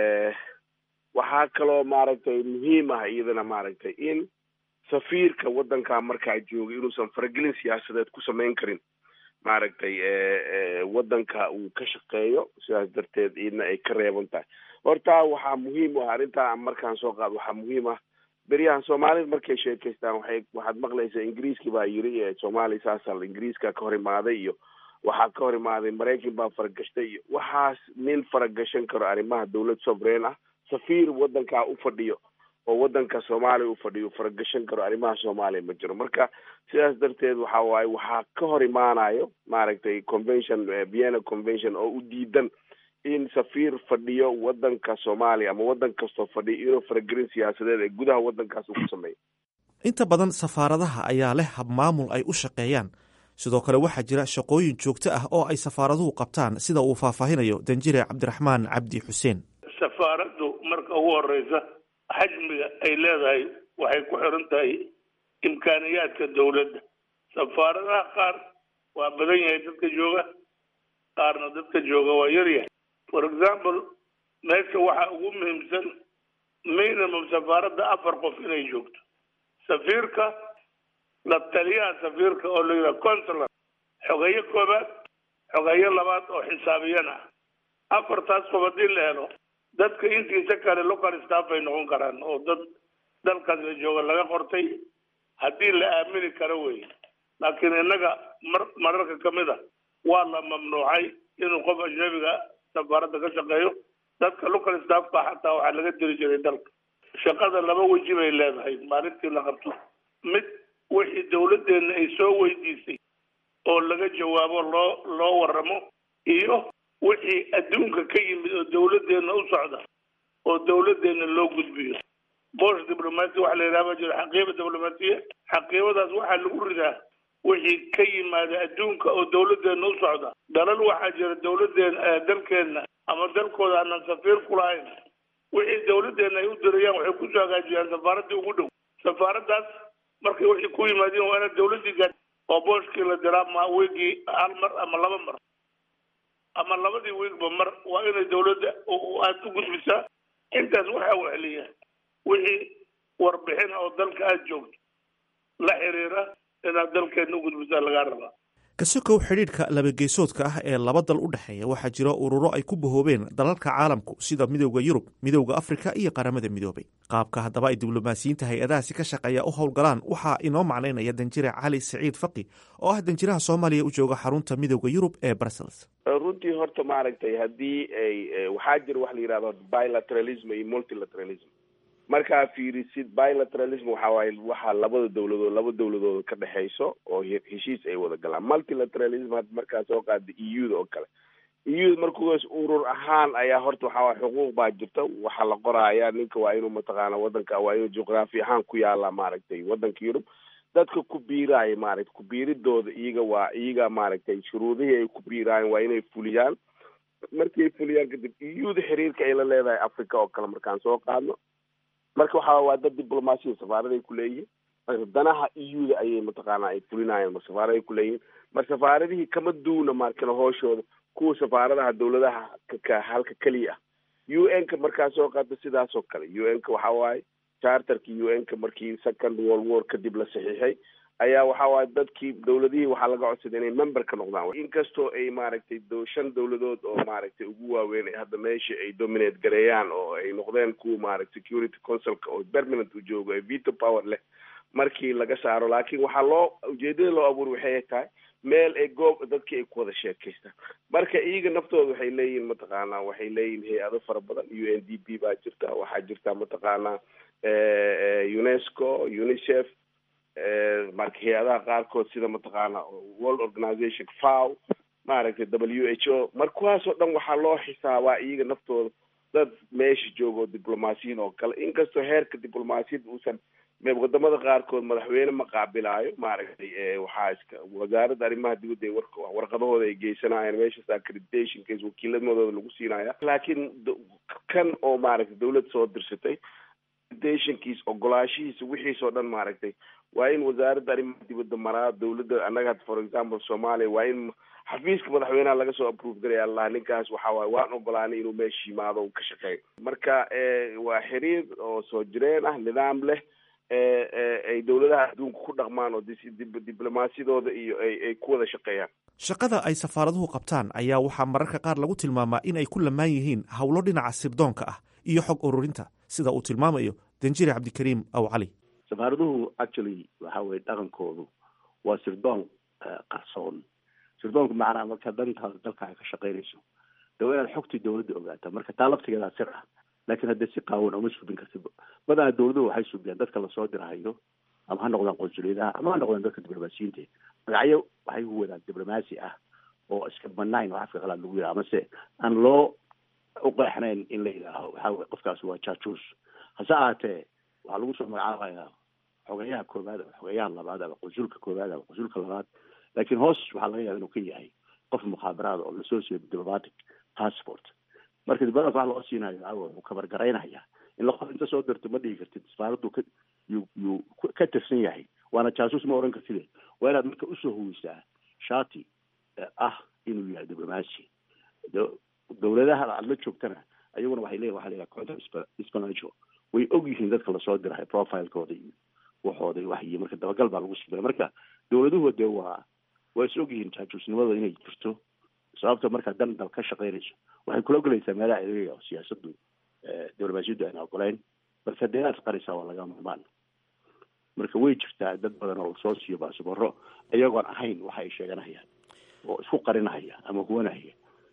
waxaa kaloo maaragtay muhiim ah iyadana maaragtay in safiirka waddankaa markaa jooga inuusan faragelin siyaasadeed ku samayn karin maaragtay waddanka uu ka shaqeeyo sidaas darteed iyadna ay ka reeban tahay horta waxaa muhiim u ah arrintaa markaan soo qaado waxaa muhiim ah beryahan soomaalida markay sheekaystaan waxay waxaad maqlaysaa ingiriiskii baa yiri soomaaliya saasal ingiriiska ka hor imaaday iyo waxaa ka hor imaaday maraykan baa faragashtay iyo waxaas nin faragashan karo arrimaha dawlad sovereign ah safiir waddankaa u fadhiyo oo waddanka soomaaliya u fadhiyo faragashan karo arrimaha soomaaliya ma jiro marka sidaas darteed waxa waaye waxaa ka hor imaanayo maaragtay convention vienna convention oo u diidan in safiir fadhiyo waddanka soomaaliya ama waddan kastoo fadhiyo inuu faragelin siyaasadeed ee gudaha waddankaas uu ku sameeyo inta badan safaaradaha ayaa leh habmaamul ay u shaqeeyaan sidoo kale waxaa jira shaqooyin joogto ah oo ay safaaraduhu qabtaan sida uu faahfaahinayo danjire cabdiraxmaan cabdi xuseen safaaraddu marka ugu horeysa xajmiga ay leedahay waxay ku xiran tahay imkaaniyaadka dawladda safaaradaha qaar waa badan yahay dadka jooga qaarna dadka jooga waa yaryahay for example meesha waxaa ugu muhiimsan minimum safaaradda afar qof inay joogto safiirka la taliyaha safiirka oo la yidhaha consular xogeyo koobaad xogeyo labaad oo xisaabiyana ah afartaas qof haddii la helo dadka intiisa kale local staff ay noqon karaan oo dad dalkaas la jooga laga qortay haddii la aamini karo wey laakiin innaga mar mararka kamid a waa la mamnuucay inuu qof ajnabiga safaaradda ka shaqeeyo dadka local staffka xataa waxaa laga diri jiray dalka shaqada laba weji bay leedahay maalintii la qabto mid wixii dawladdeena ay soo weydiisay oo laga jawaabo loo loo waramo iyo wixii adduunka ka yimid oo dawladdeena u socda oo dawladdeena loo gudbiyo bosh diblomasia waxa la yidhaha ba jiro xaqiiba diblomaasiya xaqiibadaas waxaa lagu ridaa wixii ka yimaada adduunka oo dawladdeena u socda dalal waxaa jira dawladdeena dalkeenna ama dalkooda aanan safiir ku lahayn wixii dawladdeena ay u dirayaan waxay kusoo hagaajiyaan safaaraddii ugu dhow safaaraddaas markay wixii ku yimaadeen waa inaad dawladdii gaad oo booshkii la diraa ma wiigii hal mar ama laba mar ama labadii wiigba mar waa inay dawladda aad u gudbisaa intaas waxaa weheliya wixii warbixin oo dalka aada joogto la xiriira inaad dalkeena u gudbisaa lagaa rabaa kasokow xidhiidhka labageesoodka ah ee laba dal u dhexeeya waxaa jira ururo ay ku bahoobeen dalalka caalamku sida midowda yurub midowda afrika iyo qaramada midoobay qaabka haddaba ay diblomaasiyiinta hay-adahaasi ka shaqeeya u howlgalaan waxaa inoo macnaynaya danjire cali saciid faqi oo ah danjiraha soomaaliya u jooga xarunta midowda yurub ee brussels runtii horta maaragtay haddii ay waxaa jira wax la yidhahdo bilateralism iyo multilateralism markaa fiirisid bilateralism waxa waaye waxaa labada dawladood laba dawladood ka dhexeyso oo heshiis ay wada galaan multilateralism had markaa soo qaada e u da oo kale e u da markuas urur ahaan ayaa horta waxa waye xuquuq baa jirta waxaa la qoraaya ninka waa inuu mataqaana wadanka waa inuu juqraafi ahaan ku yaala maaragtay wadanka yurub dadka ku biiraaya maaragtay ku biiridooda iyaga waa iyaga maaragtay shuruudihii ay ku biiraayan waa inay fuliyaan markay fuliyaan kadib e u da xiriirka ay la leedahay africa oo kale markaan soo qaadno marka waxa waa dad diblomaasiya safaaraday ku leeyihiin marka danaha e u da ayay mataqaana ay fulinayaan mar safaaraday ku leeyihiin mar safaaradihii kama duuna markana hooshooda kuwa safaaradaha dawladaha ka halka keliya ah u n ka markaa soo qaata sidaas oo kale u n ka waxa waaye charterka u n ka markii second world war kadib la saxiixay ayaa waxa waaye dadkii dawladihii waxaa laga codsaday inay member ka noqdaan inkastoo ay maaragtay shan dawladood oo maaragtay ugu waaweyn ay hadda meesha ay dominate gareeyaan oo ay noqdeen kuwa maaragtay security councilka oo permanent u joogo ee veto power leh markii laga saaro laakiin waxaa loo ujeedada loo abuuri waxay tahay meel ay goob dadkii ay ku wada sheekaystaan marka iyaga naftooda waxay leeyihin mataqaanaa waxay leeyihin hay-ado fara badan u n d p baa jirta waxaa jirta mataqaanaa unesco unicef marka hay-adaha qaarkood sida mataqaana world organization fow maaragtay w h o mar kuwaasoo dhan waxaa loo xisaabaa iyaga naftooda dad meesha joogo diblomaasiyiin oo kale inkastoo heerka diblomaasiyadda uusan wadamada qaarkood madaxweyne ma qaabilaayo maaragtay waxaa iska wasaaradda arrimaha dibadda ee warka warqadahooda ay geysanayaan meeshaas accreditation case wakiilamadooda lagu siinaya laakiin kan oo maaragtay dawlad soo dirsatay dationkiis ogolaashihiisa wixiisoo dhan maaragtay waa in wasaaradda arrimaha dibadda maraa dowladda annaga for example soomaaliya waa in xafiiska madaxweynaha laga soo approve garaya allah ninkaas waxa waaye waan ogolaanay inuu meesha yimaado uu ka shaqeeyo marka waa xiriir oo soo jireen ah nidaam leh ay dowladaha adduunka ku dhaqmaan oo diblomaasiyadooda iyo ay ku wada shaqeeyaan shaqada ay safaaraduhu qabtaan ayaa waxaa mararka qaar lagu tilmaamaa in ay ku lamaan yihiin howlo dhinaca sirdoonka ah iyo xog ururinta sida uu tilmaamayo danjire cabdikariim aw cali safaaraduhu actually waxa weye dhaqankoodu waa sirdoon qarsoon sirdoonku macnaa marka dantaada dalka ay ka shaqaynayso de waa inaad xogtii dowladda ogaataa marka taa laftigeedaa sir ah laakiin haddee si qaawan uma subin kartid badanaa dowladuhu waxay subiyaan dadka lasoo dirahayo ama ha noqdaan qonsuliyadaha ama ha noqdaan dadka diblomaasiyiinta magacyo waxay ku wadaan diblomaasi ah oo iska banayn oo afka qalaad lagu yidhaha amase aan loo uqeexnayn in la yidhaaho waxa weye qofkaasi waa jaajuus hase ahaatee waxaa lagu soo magacaabayaa xogeyaha koowaad ama xogeyaha labaad ama qonsulka koowaad ama qonsulka labaad laakiin hoos waxaa laga yaaba inuu ka yahay qof mukhaabaraada oo lasoo siiyo diplomatic passport marka diblomatic wax loo siinayo waxa wuxuu kabargaraynaya in la qof inta soo dirto ma dhihi kartid safaaraddu ka yuu yuu ka tirsan yahay waana jaasuus ma oran kartide waa inaad marka usoo huwisaa shati ah inuu yahay diblomacy dowladaha aad la joogtana ayaguna waxay leeyihin waxa la yidhaha counter espionage way og yihiin dadka lasoo dirahay profilekooda iyo waxooda wax iyo marka dabagal baa lagu sibira marka dowladuhu dee waa waa is og yihiin jaajuusnimada inay jirto sababta markaa dan dal ka shaqaynayso waxay kula ogolaysaa meelaha adeega oo siyaasadu diblomaasiyaddu ayna ogoleyn marka dee inaad qarisaa waa laga maarmaan marka way jirtaa dad badan oo lasoo siiyo baasabaro iyagoon ahayn waxa ay sheeganahayaan oo isku qarinahaya ama huwanahaya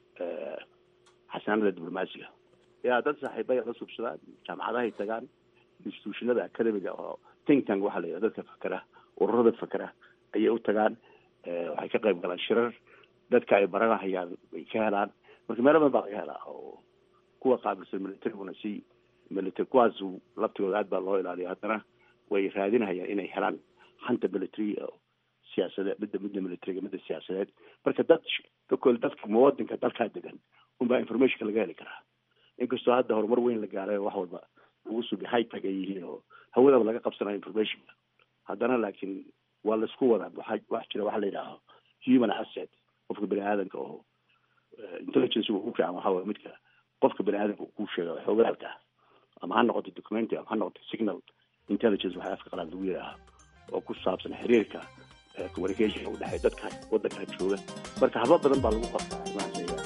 xasaanada diblomaasiga yaa dad saaxiibaya la subsadaan jaamacadahay tagaan institutionada academiga oo think tank waxaa la yidhaha dadka fakera ururada fakera ayay u tagaan waxay ka qayb galaan shirar dadka ay baranahayaan bay ka helaan marka meelo badan baa laga helaa oo kuwa qaabilsan militariguna si military kuwaas laftigooda aad baa loo ilaaliya haddana way raadinahayaan inay helaan hanta military siyaasadeed midda midda militariga midda siyaasadeed marka dad kakol dadka muwadinka dalkaa degan unbaa informationka laga heli karaa inkastoo hadda horumar weyn la gaaray wax walba lagu subi high tag ay yihiin oo hawadaba laga qabsanayo informationka haddana laakiin waa laisku wadaa waxa wax jira waxa la yidhaaho human asset qofka bani aadanka oo intelligence ugu fiican waxa waye midka qofka bani aadanka uu ku sheega xoogaalka ama ha noqoto documentary ama ha noqoto signal intelligence waxa afka qalaad lagu yidhaaha oo ku saabsan xiriirka communication u dhexeeya dadka waddankaa jooga marka hablo badan baa lagu qabtaa arrimahaas ayaga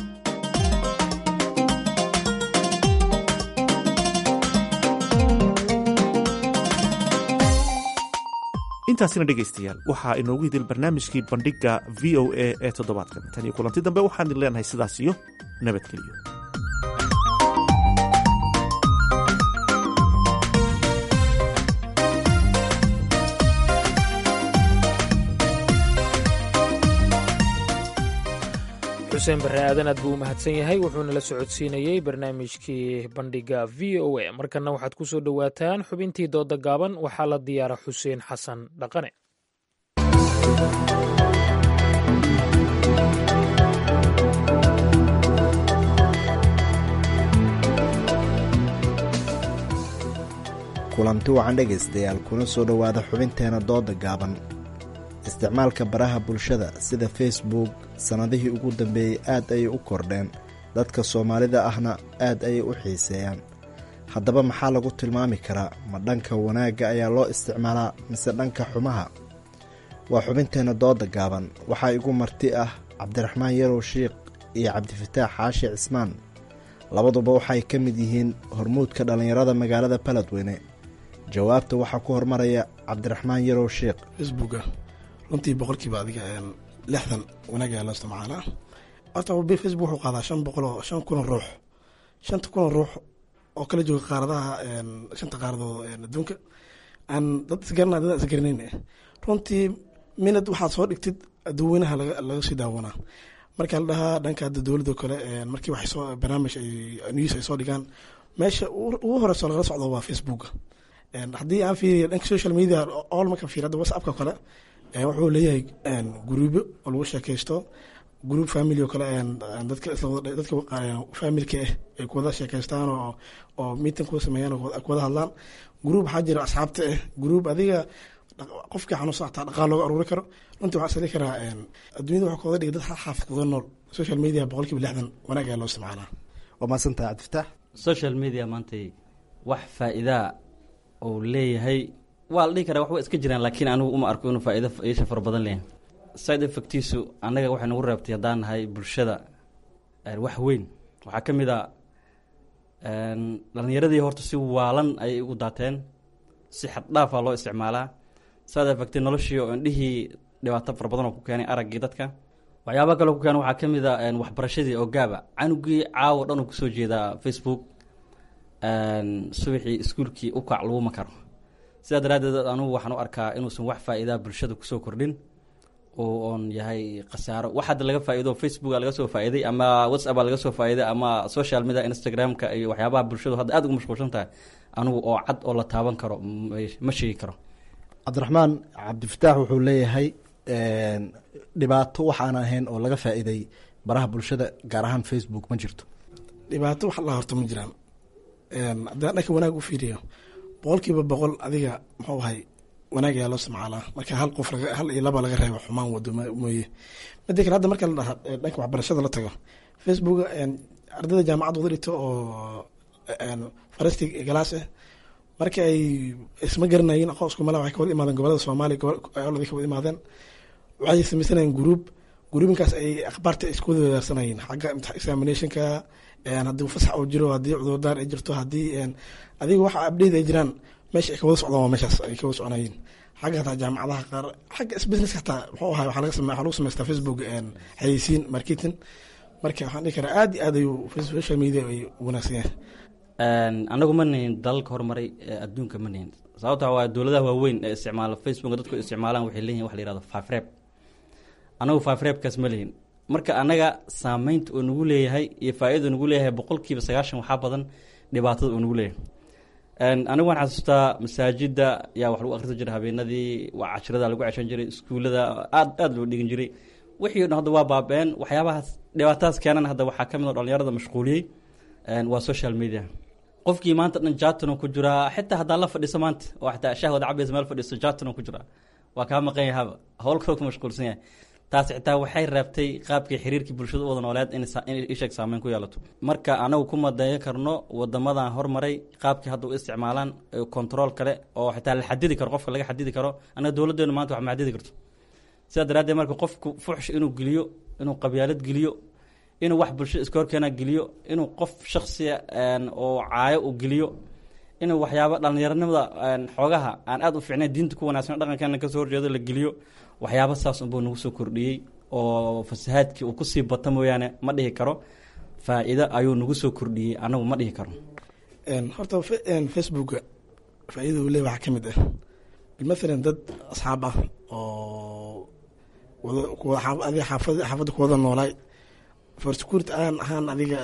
intaasina dhegaystayaal waxaa inoogu hidil barnaamijkii bandhigga v o a ee toddobaadkan tan iyo kulanti dambe waxaan idin leenahay sidaas iyo nabadgeliyo xuseen barre aadan aad buu u mahadsan yahay wuxuuna la socodsiinayey barnaamijkii bandhigga v o a markanna waxaad ku soo dhowaataan xubintii dooda gaaban waxaa la diyaara xuseen xasan dhaqane kulanti wacan dhegaystayaal kuna soo dhowaada xubinteena dooda gaaban isticmaalka baraha bulshada sida facebook sannadihii ugu dambeeyey aad ayay u kordheen dadka soomaalida ahna aad ayay u xiiseeyaan haddaba maxaa lagu tilmaami karaa ma dhanka wanaagga ayaa loo isticmaalaa mise dhanka xumaha waa xubinteenna dooda gaaban waxaa igu marti ah cabdiraxmaan yarow shiikh iyo cabdifataax xaashi cismaan labaduba waxay ka mid yihiin hormuudka dhallinyarada magaalada baledweyne jawaabta waxaa ku hormaraya cabdiraxmaan yarow shiikh facebooka runtii boqolkiiba adiga lixdan wanaag ayaa loo isticmaalaa horta facebook wuxuu qaadaa shan boqol oo shan kun oo ruux shanta kun oo ruux oo kala jooga qaaradaha shanta qaaradood adduunka aan dad isgarana dad isgaranayn runtii minad waxaad soo dhigtid dadweynaha laga sii daawanaa marka la dhahaa dhanka hadda dowladoo kale markii wax soo barnaamij ay news ay soo dhigaan meesha ugu horeyso lagala socdo waa facebook haddii aan fiiriya dhanka social media all marka fiir hadda whatsappka kale wuxuu leeyahay guruubyo oo lagu sheekaysto group family oo kale dadka dadka familka ah ay kuwada sheekaystaan oo oo meeting kuwa sameeyaan oo kuwada hadlaan group waxaa jira asxaabta ah group adiga qofkii xanuunsan xataa dhaqaal looga aruuri karo runtii waxaa sali karaa adduunyada waxaa kooda dhigay dad hal xaafad kuga nool social media boqolkiiba lixdan wanaag ayaa loo isticmaalaa waa mahadsantahay cabdifataax social media maantay wax faa'iidaa uu leeyahay waa la dhihi karaa waxba iska jiraan laakiin anigu uma arko inuu faa'iido yeesha fara badan leeyahay side effectiisu annaga waxay nagu reebtay haddaan nahay bulshada wax weyn waxaa ka mid a dhalinyaradii horta si waalan ayay ugu daateen si xaddhaafaa loo isticmaalaa side effecti noloshii oo indhihii dhibaato fara badan oo ku keenay araggii dadka waxyaaba kaloo ku keenay waxaa ka mid a waxbarashadii oo gaaba canugii caawo dhan uu kusoo jeedaa facebook subaxii iskuulkii u kac laguma karo sidaa daraaddeed anugu waxaan u arkaa inuusan wax faa'iidaa bulshada kusoo kordhin oo oon yahay khasaaro wax hadda laga faa'iido facebooka laga soo faa'iiday ama whatsapp laga soo faa'iiday ama social media instagramka iyo waxyaabaha bulshadu hadda aad ugu mashquulsan tahay anigu oo cad oo la taaban karo ma sheegi karo cabdiraxmaan cabdifataax wuxuu leeyahay dhibaato waxaan ahayn oo laga faa'iiday baraha bulshada gaar ahaan facebook ma jirto dhibaato wax la horto ma jiraan haddaan dhanka wanaag u fiiriyo boqolkiiba boqol adiga muxuu ahay wanaag ayaa loo isticmaalaa marka hal qof hal iyo laba laga reebo xumaan wado mooye mida kale hadda marka la dhaha dhanka waxbarashada la tago facebook ardayda jaamacad wada dhigto oo farasti galaas ah marka ay isma garanayin aqoon isku mala waxay kawada imaadeen gobolada soomaaliya gobolada kawada imaadeen waxay samaysanayeen group gruubinkaas ay akhbaarta isku wada wadaarsanayeen xagga examinationka haddii fasax uu jiro haddii cudurdaar ay jirto haddii adiga waxa abdheyda ay jiraan meesha ay kawada socdaan waa meeshaas ay kawada soconayeen xagga hataa jaamacadaha qaar xagga business hataa muxuu ahay waxaa laga same waxaa lagu samaystaa facebook xayeysiin marketing marka waxaan dhihi karaa aad iyo aad ayuu social media ay wanaagsan yahay anagu ma nihin dalalka horumaray ee adduunka ma nihin sababta waa dowladaha waaweyn ee isticmaala facebook dadku isticmaalaan waxay leeyihin wax la yihahdo fafreb anagu fafrebkaas ma lihin marka anaga saameynta uu nagu leeyahay iyo faa-ida nagu leeyahay boqolkiiba sagaashan waxaa badan dhibaatada uu nagu leeyahay anigu waan xasuustaa masaajida yaa wax lagu akrisa jiray habeenadii waa cashirada lagu ceshan jiray iskuullada aad aad loo dhigan jiray wixii o dhan hadda waa baaba-een waxyaabahaas dhibaatadaas keenan hadda waxaa ka mid oo dhalinyarada mashquuliyey waa social media qofkii maanta dhan jatano ku jiraa xitaa haddaa la fadhiiso maanta oo xitaa shahwad cabaysa meel fadhiiso jatano ku jiraa waa kaa maqan yahaba howl kaloo ku mashquulsan yahay taas xitaa waxay reebtay qaabkii xiriirkii bulshada u wada nooleed in isheeg saameyn ku yeelato marka anagu ku madeeyo karno wadamadan hormaray qaabkii hadda u isticmaalaan control kale oo xitaa la xadidi karo qofka laga xadidi karo anaga dowladeenu maanta wax ma xadidi karto sidaa daraaddeed marka qofku fuxsh inuu geliyo inuu qabyaalad geliyo inuu wax bulshada iska horkeena geliyo inuu qof shaksiya oo caayo u geliyo inuu waxyaaba dhalinyaranimada xoogaha aan aad u fiicnayn diinta ku wanaagsan dhaqankeena kasoo horjeedo la geliyo waxyaaba saas unbuu nagu soo kordhiyey oo fasahaadkii uu kusii bata mooyaane ma dhihi karo faa-iido ayuu nagu soo kordhiyey anagu ma dhihi karo horta facebooka faa-idada uu le waxaa ka mid ah bimathalan dad asxaab ah oo adiga xaafadda kuwada noolaay for security aan ahaan adiga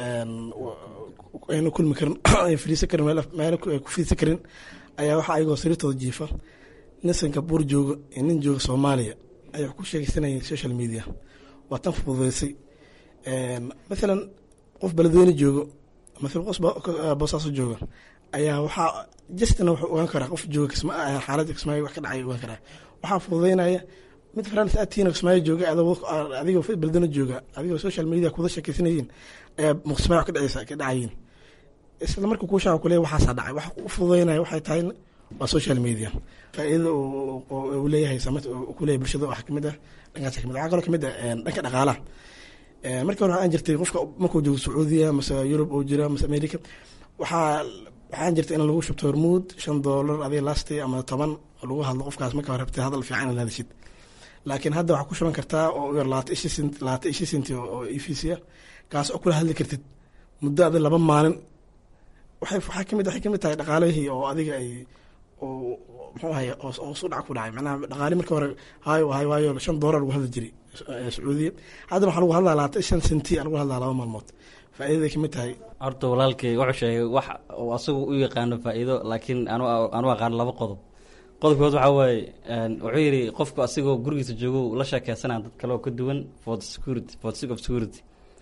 ayna kulmi karin ay fadhiisan karin meel ku fidhiisan karin ayaa waxaa ayagoo sariirtooda jiifa nin singapore jooga iyo nin jooga soomaaliya ayaa wax ku sheegeysanayeen social media waa tan fududeysay mathalan qof beledweyne joogo mathalan qof boosaaso jooga ayaa waxaa justina wuxuu ogaan karaa qof jooga xaaladda kismaayo wax ka dhacay ogaan karaa waxaa fududeynaya mid france atiin kismaayo jooga adigoo beledweyne jooga adigoo social media kuwada sheekeysanayeen ayaa muqsmaayo wax ka dhaceysa ka dhacayiin isla marka kuu shaqa kule waxaasaa dhacay wax u fududeynaya waxay tahay waa social media faa-iidada uu leeyahay saamaynta ku leeyahay bulshada waxaa kamid ah dhankaas kamid waxaa kaloo kamid ah dhanka dhaqaalaha markii hore waxaan jirtay qofka markuu joogo sacuudiya mase yurub oo jira mase america waxaa waxaan jirtay in lagu shubto hormuud shan doolar adiga lasti ama toban lagu hadlo qofkaas marka hore rabtay hadal fiican inaad hadashid laakiin hadda waxaa ku shuban kartaa oo yar labaatan ishi sent labaatan ishi senti oo efisiya kaas oo kula hadli kartid muddo adi laba maalin waxay waxaa kamid waxay kamid tahay dhaqaalihii oo adiga ay oo muxuu ahay oo su dhac ku dhacay macnaha dhaqaali marka hore hayo hay waayo shan doolar lagu hadli jiray sacuudiya haddana waxaa lagu hadlaa labaatan shan senti lagu hadlaa laba maalmood faa'iidaday kamid tahay horta walaalkay wuxuu sheegay wax uu asagu u yaqaano faa'iido laakiin anu anu aqaan laba qodob qodobkood waxaa waaye wuxuu yidhi qofku asigoo gurigiisa joogo la sheekeysanaya dad kale oo ka duwan for the security for the sake of security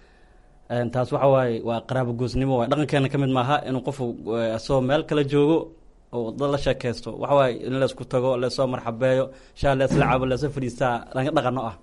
taas waxa waaye waa qaraabo goosnimo waay dhaqankeena ka mid maaha inuu qofu asagoo meel kale joogo oo dad la sheekeysto waxa waaye in laysku tago laysoo marxabeeyo shaa leesla cabo leesoo fadhiistaa dhanka dhaqano ah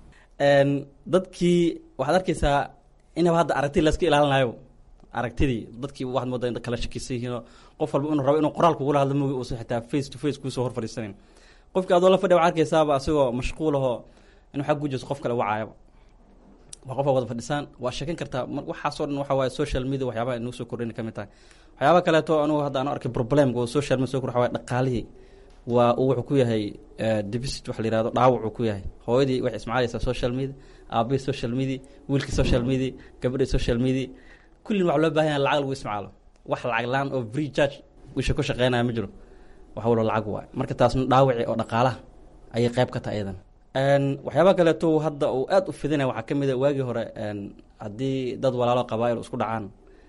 dadkii waxaad arkeysaa inaba hadda aragti layska ilaalinayo aragtidii dadkii waxaad moodaa in kala shakisan yihiinoo qof walba inuu rabo inuu qoraal kugula hadlo mogi uusan xitaa face to face kuusoo hor fadhiisanin qofkii adoo la fadhiya waxaa arkeysaaba asagoo mashquulahoo inuu xag gujeyso qof kale wacaayaba waa qofa wada fadhisaan waa sheekan kartaa waxaasoo dhan waxa waaye social media waxyaabaha inuu soo kordhina ka mid tahay waxyaaba kaleeto anugu hadda aan arkay problemka oo social media soo kordha waxa waaye dhaqaalihii waa uu wuxuu ku yahay deficit waxa la yihahdo dhaawac uu ku yahay hooyadii waxay ismacaalaysaa social media aabihii social media wiilkii social media gabadhii social media kullin waxa loo baahan yahay lacag lagu ismacaalo wax lacag laan oo free charge wisha ku shaqeynaya ma jiro wax walba lacag waay marka taasna dhaawaci oo dhaqaalaha ayay qayb ka tahay iyadan waxyaaba kaleeto hadda uu aad u fidinaya waxaa ka mid a waagii hore haddii dad walaalo qabaa-il isku dhacaan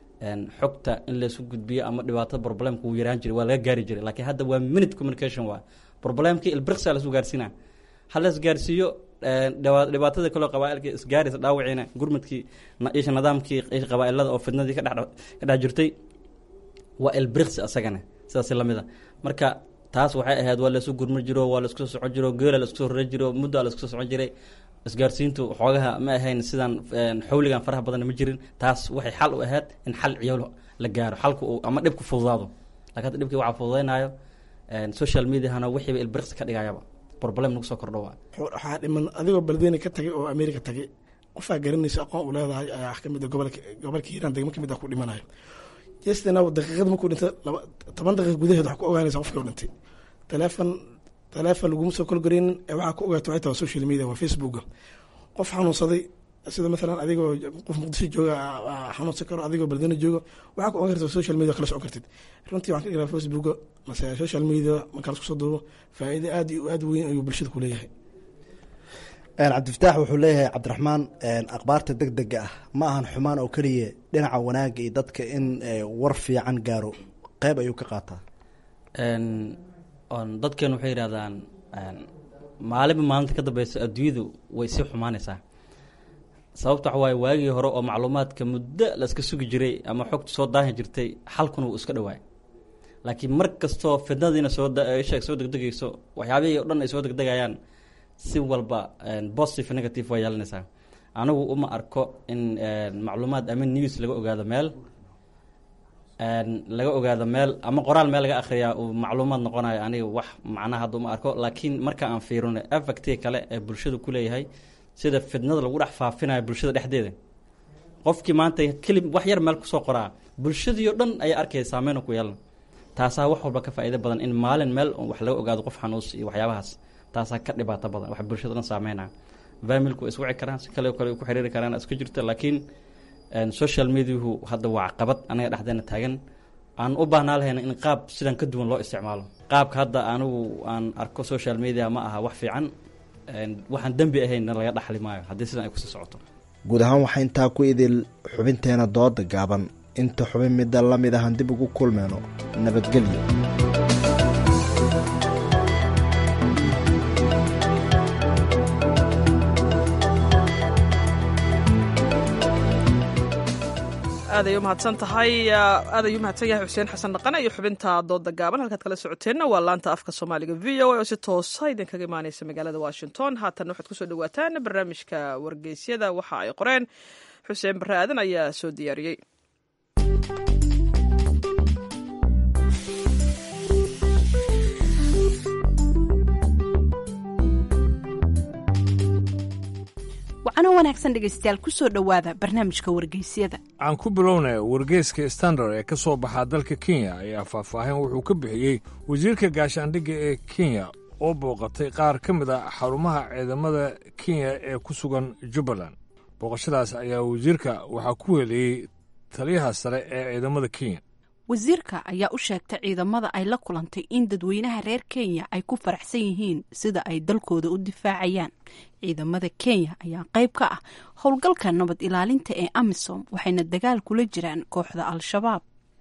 xogta in laysu gudbiyo ama dhibaatada problemka wuu yaraan jiray waa laga gaari jiray laakiin hadda waa minute communication waa problemkii ilbriqsa lasu gaarsiina ha la isgaarsiiyo dhibaatada kaloo qabaailka isgaaraysa dhaawiciina gurmadkii isha nidaamkii qabaailada oo fidnadii ka dhex jirtay waa ilbriqsi asagana sidaas lamid a marka taas waxay ahayd waa laysu gurma jiro waa laisku soo socon jiro geela laisku soo rara jiro muddo laisku soo socon jiray isgaarsiintu xoogaha ma ahayn sidaan xawligan faraha badanna ma jirin taas waxay xal u ahayd in xal ciyaal la gaaro xalku uu ama dhibku fududaado lakin hadda dhibkii waxaa fududaynayo social mediahana wixiiba ilbriqsi ka dhigayaba problem nagu soo kordho waa waxaa dhiman adigoo beledweyne ka tagay oo america tagay qofaa garanaysa aqoon u leedahay ayaa kamid gobolka gobolka hiiraan degmo kamid ah ku dhimanayo jestana daqiiqad markuu dhintay laba toban daqiiq gudaheed wax ku ogaanaysa qofkii u dhintay teleefon teleefon laguma soo kolgareynin ee waxaa ku ogaata waxay tahay social media waa facebooka qof xanuunsaday sida maalan adigoo qof muqdisho jooga xanuunsan karo adigoo beledweyne jooga waxaa ku ogaan karta social media kala socon kartid runtii waxaan ka dhigaa facebooka mase social media markaa lasku soo duubo faa'iido aad iyo aad weyn ayuu bulshada ku leeyahay cabdifataax wuxuu leeyahay cabdiraxmaan akhbaarta deg dega ah ma ahan xumaan oo keliya dhinaca wanaaga iyo dadka in war fiican gaaro qeyb ayuu ka qaataa dadkeenu waxay yidhahdaan maalinba maalinta ka dambeysa adduunyadu way sii xumaanaysaa sababta waxa waaye waagii hore oo macluumaadka muddo la iska sugi jiray ama xogta soo daahi jirtay xalkuna wuu iska dhawaay laakiin mar kastoo fidnadiina soo sheeg soo degdegayso waxyaabihii o dhan ay soo degdegayaan si walba positive negative waa yeelanaysaa anigu uma arko in macluumaad ama news laga ogaado meel laga ogaado meel ama qoraal meel laga akhriyaa uu macluumaad noqonayo aniga wax macnaha hadda uma arko laakiin marka aan fiirino effectii kale ee bulshada ku leeyahay sida fidnada lagu dhex faafinayo bulshada dhexdeeda qofkii maanta keli wax yar meel kusoo qoraa bulshadii o dhan ayaa arkaya saameyna ku yeelan taasaa wax walba ka faa'iido badan in maalin meel wax laga ogaado qof xanuus iyo waxyaabahaas taasaa ka dhibaato badan wax bulshada dhan saameynaya familku way iswici karaan si kale kale ku xiriiri karaan isku jirta laakiin social mediahu hadda waa caqabad anaga dhexdeena taagan aan u baahnaa lahayna in qaab sidan ka duwan loo isticmaalo qaabka hadda anigu aan arko social media ma aha wax fiican waxaan dembi ahaynna laga dhaxli maayo haddii sidan ay kusii socoto guud ahaan waxaa intaa ku idil xubinteena dooda gaaban inta xubin midda la mid ahan dib ugu kulmeyno nabadgelyo aaday u mahadsan tahay aaday u mahadsan yahay xuseen xasan dhaqane iyo xubinta dooda gaaban halkaad kala socoteenna waa laanta afka soomaaliga v o a oo si toosa idinkaga imaaneysa magaalada washington haatanna waxaad kusoo dhawaataan barnaamijka wargeysyada waxa ay qoreen xuseen barre aadan ayaa soo diyaariyey wacano wanaagsan dhegaystayaal kusoo dhowaada barnaamijka wargeysyada aan ku bilownay wargeyska standard ee ka soo baxaa dalka kenya ayaa faahfaahin wuxuu ka bixiyey wasiirka gaashaandhigga ee kenya oo booqatay qaar ka mid a xarumaha ciidamada kenya ee ku sugan jubbaland booqashadaas ayaa wasiirka waxaa ku weeliyey taliyaha sare ee ciidamada kenya wasiirka ayaa u sheegtay ciidamada ay la kulantay in dadweynaha reer kenya ay ku faraxsan yihiin sida ay dalkooda u difaacayaan ciidamada kenya ayaa qayb ka ah howlgalka nabad ilaalinta ee amisom waxayna dagaal kula jiraan kooxda al-shabaab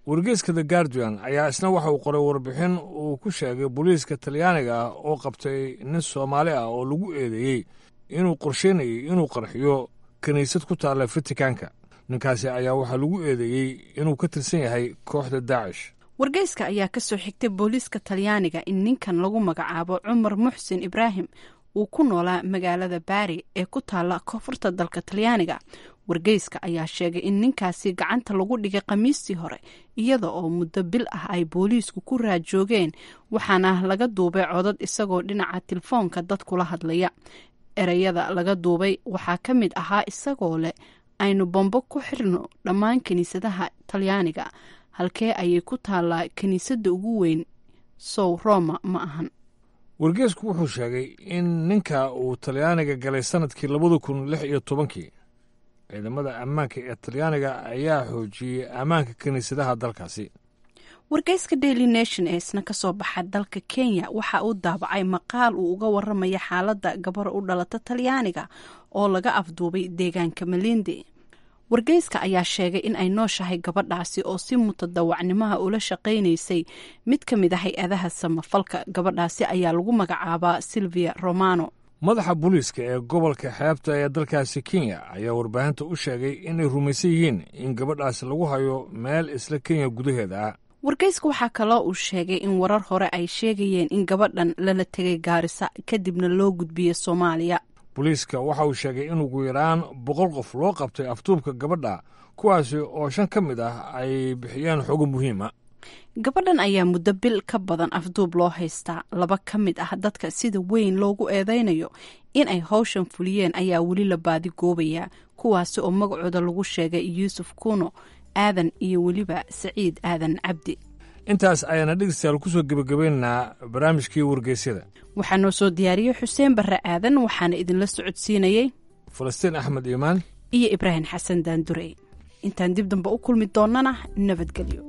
wargeyska the guardian ayaa isna waxa uu qoray warbixin uu ku sheegay booliiska talyaaniga ah oo qabtay nin soomaali ah oo lagu eedeeyey inuu qorsheynayay inuu qarxiyo kiniisad ku taalla fatikanka ninkaasi ayaa waxaa lagu eedeeyey inuu ka tirsan yahay kooxda daacish wargeyska ayaa ka soo xigtay booliiska talyaaniga in ninkan lagu magacaabo cumar muxsin ibraahim uu ku noolaa magaalada baari ee ku taalla koonfurta dalka talyaaniga wargeyska ayaa sheegay in ninkaasi gacanta lagu dhigay khamiistii hore iyada oo muddo bil ah ay booliisku ku raajoogeen waxaana laga duubay codad isagoo dhinaca telefoonka dad kula hadlaya ereyada laga duubay waxaa ka mid ahaa isagoo leh aynu bombo ku xirno dhammaan kiniisadaha talyaaniga halkee ayay ku taallaa kiniisadda ugu weyn sow roma ma ahan wargeysku wuxuu sheegay in ninka uu talyaaniga galay sanadkii labada kun lix iyo tobankii ciidamada ammaanka ee talyaaniga ayaa xoojiyey ammaanka kiniisadaha dalkaasi wargeyska daily nation ee isna kasoo baxa dalka kenya waxa uu daabacay maqaal uu uga waramaya xaaladda gabar u dhalata talyaaniga oo laga afduubay deegaanka malindi wargeyska ayaa sheegay in ay nooshahay gabadhaasi oo si mutadawacnimaha ula shaqaynaysay mid ka mid a hay-adaha samafalka gabadhaasi ayaa lagu magacaabaa silvia romano madaxa booliiska ee gobolka xeebta ee dalkaasi kenya ayaa warbaahinta u sheegay inay rumaysan yihiin in gabadhaasi lagu hayo meel isla kenya gudaheeda ah wargeyska waxaa kaloo uu sheegay in warar hore ay sheegayeen in gabadhan lala tegay gaarisa kadibna loo gudbiyey soomaaliya booliiska waxa uu sheegay in ugu yaraan boqol qof loo qabtay afduubka gabadha kuwaasi oo shan ka mid ah ay bixiyeen xogo muhiima gabadhan ayaa muddo bil ka badan afduub loo haystaa laba ka mid ah dadka sida weyn loogu eedeynayo in ay howshan fuliyeen ayaa weli la baadi goobayaa kuwaasi oo magacooda lagu sheegay yuusuf kuno aadan iyo weliba saciid aadan cabdi intaas ayaana dhegeystayaal kusoo gebagabaynaynaa barnaamijkii wargeysyada waxaa noo soo diyaariyey xuseen barre aadan waxaana idinla socodsiinayey falastiin axmed iimaan iyo ibraahim xasan daandurey intaan dib dambe u kulmi doonnana nabadgelyo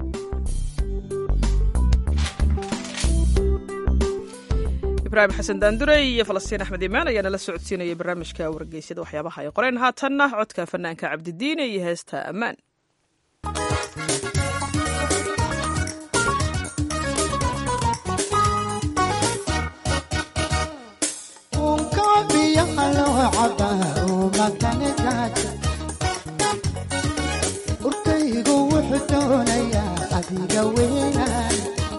ibraahim xasan daandurey iyo falastiin axmed iimaan ayaa nala socodsiinayay barnaamijka wargeysyada waxyaabaha ay qoreen haatanna codka fanaanka cabdidiine iyo heesta ammaan urkaygu wuxuu doonayaa adiga weynaan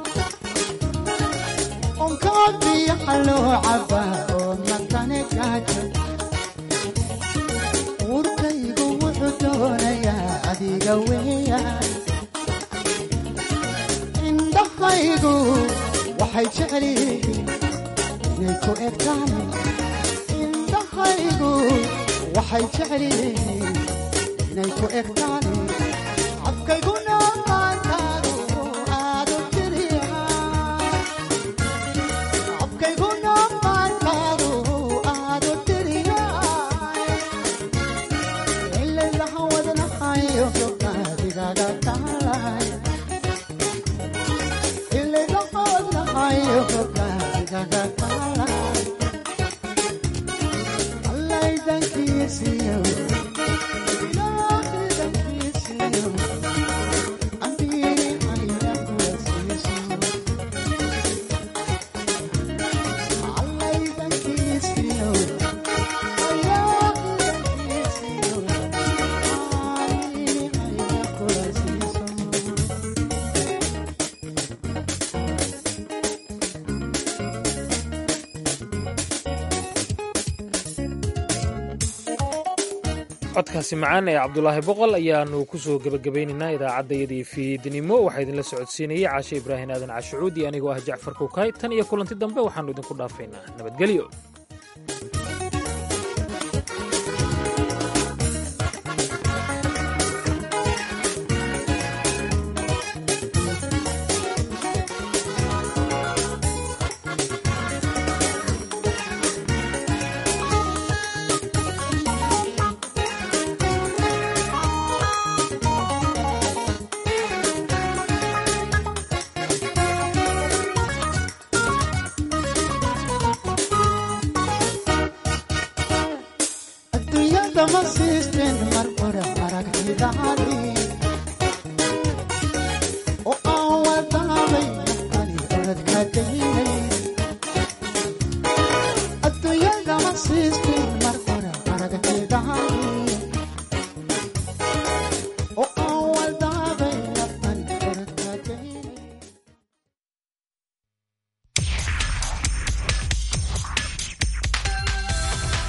onkaabiyaha loo cabaa oo matane gaajo urkaygu wuxuu doonayaa adiga weeyaan indhahaygu waxay jecelihiin inay ku egtaan indhahaygu waxay jecelihiin inay ku egtaan cabkayguna maantaadu aadu tiriya cabkayguna maantaadu aadu tiriya ilaylaha wadnahayo gobnaadigaga taalay ilaylaha wadnahayo gobnaadigaga taalay allaydankiisiyo codkaasi macaan ee cabdulaahi boqol ayaanu ku soo gebagabaynaynaa idaacaddayadii fiidnimo waxaa idinla socodsiinayey caashe ibraahim aadan cashucuudi anigoo ah jacfar kukay tan iyo kulanti dambe waxaannu idinku dhaafaynaa nabadgelyo adduunyada ma siisteen mar hore aragtidaadii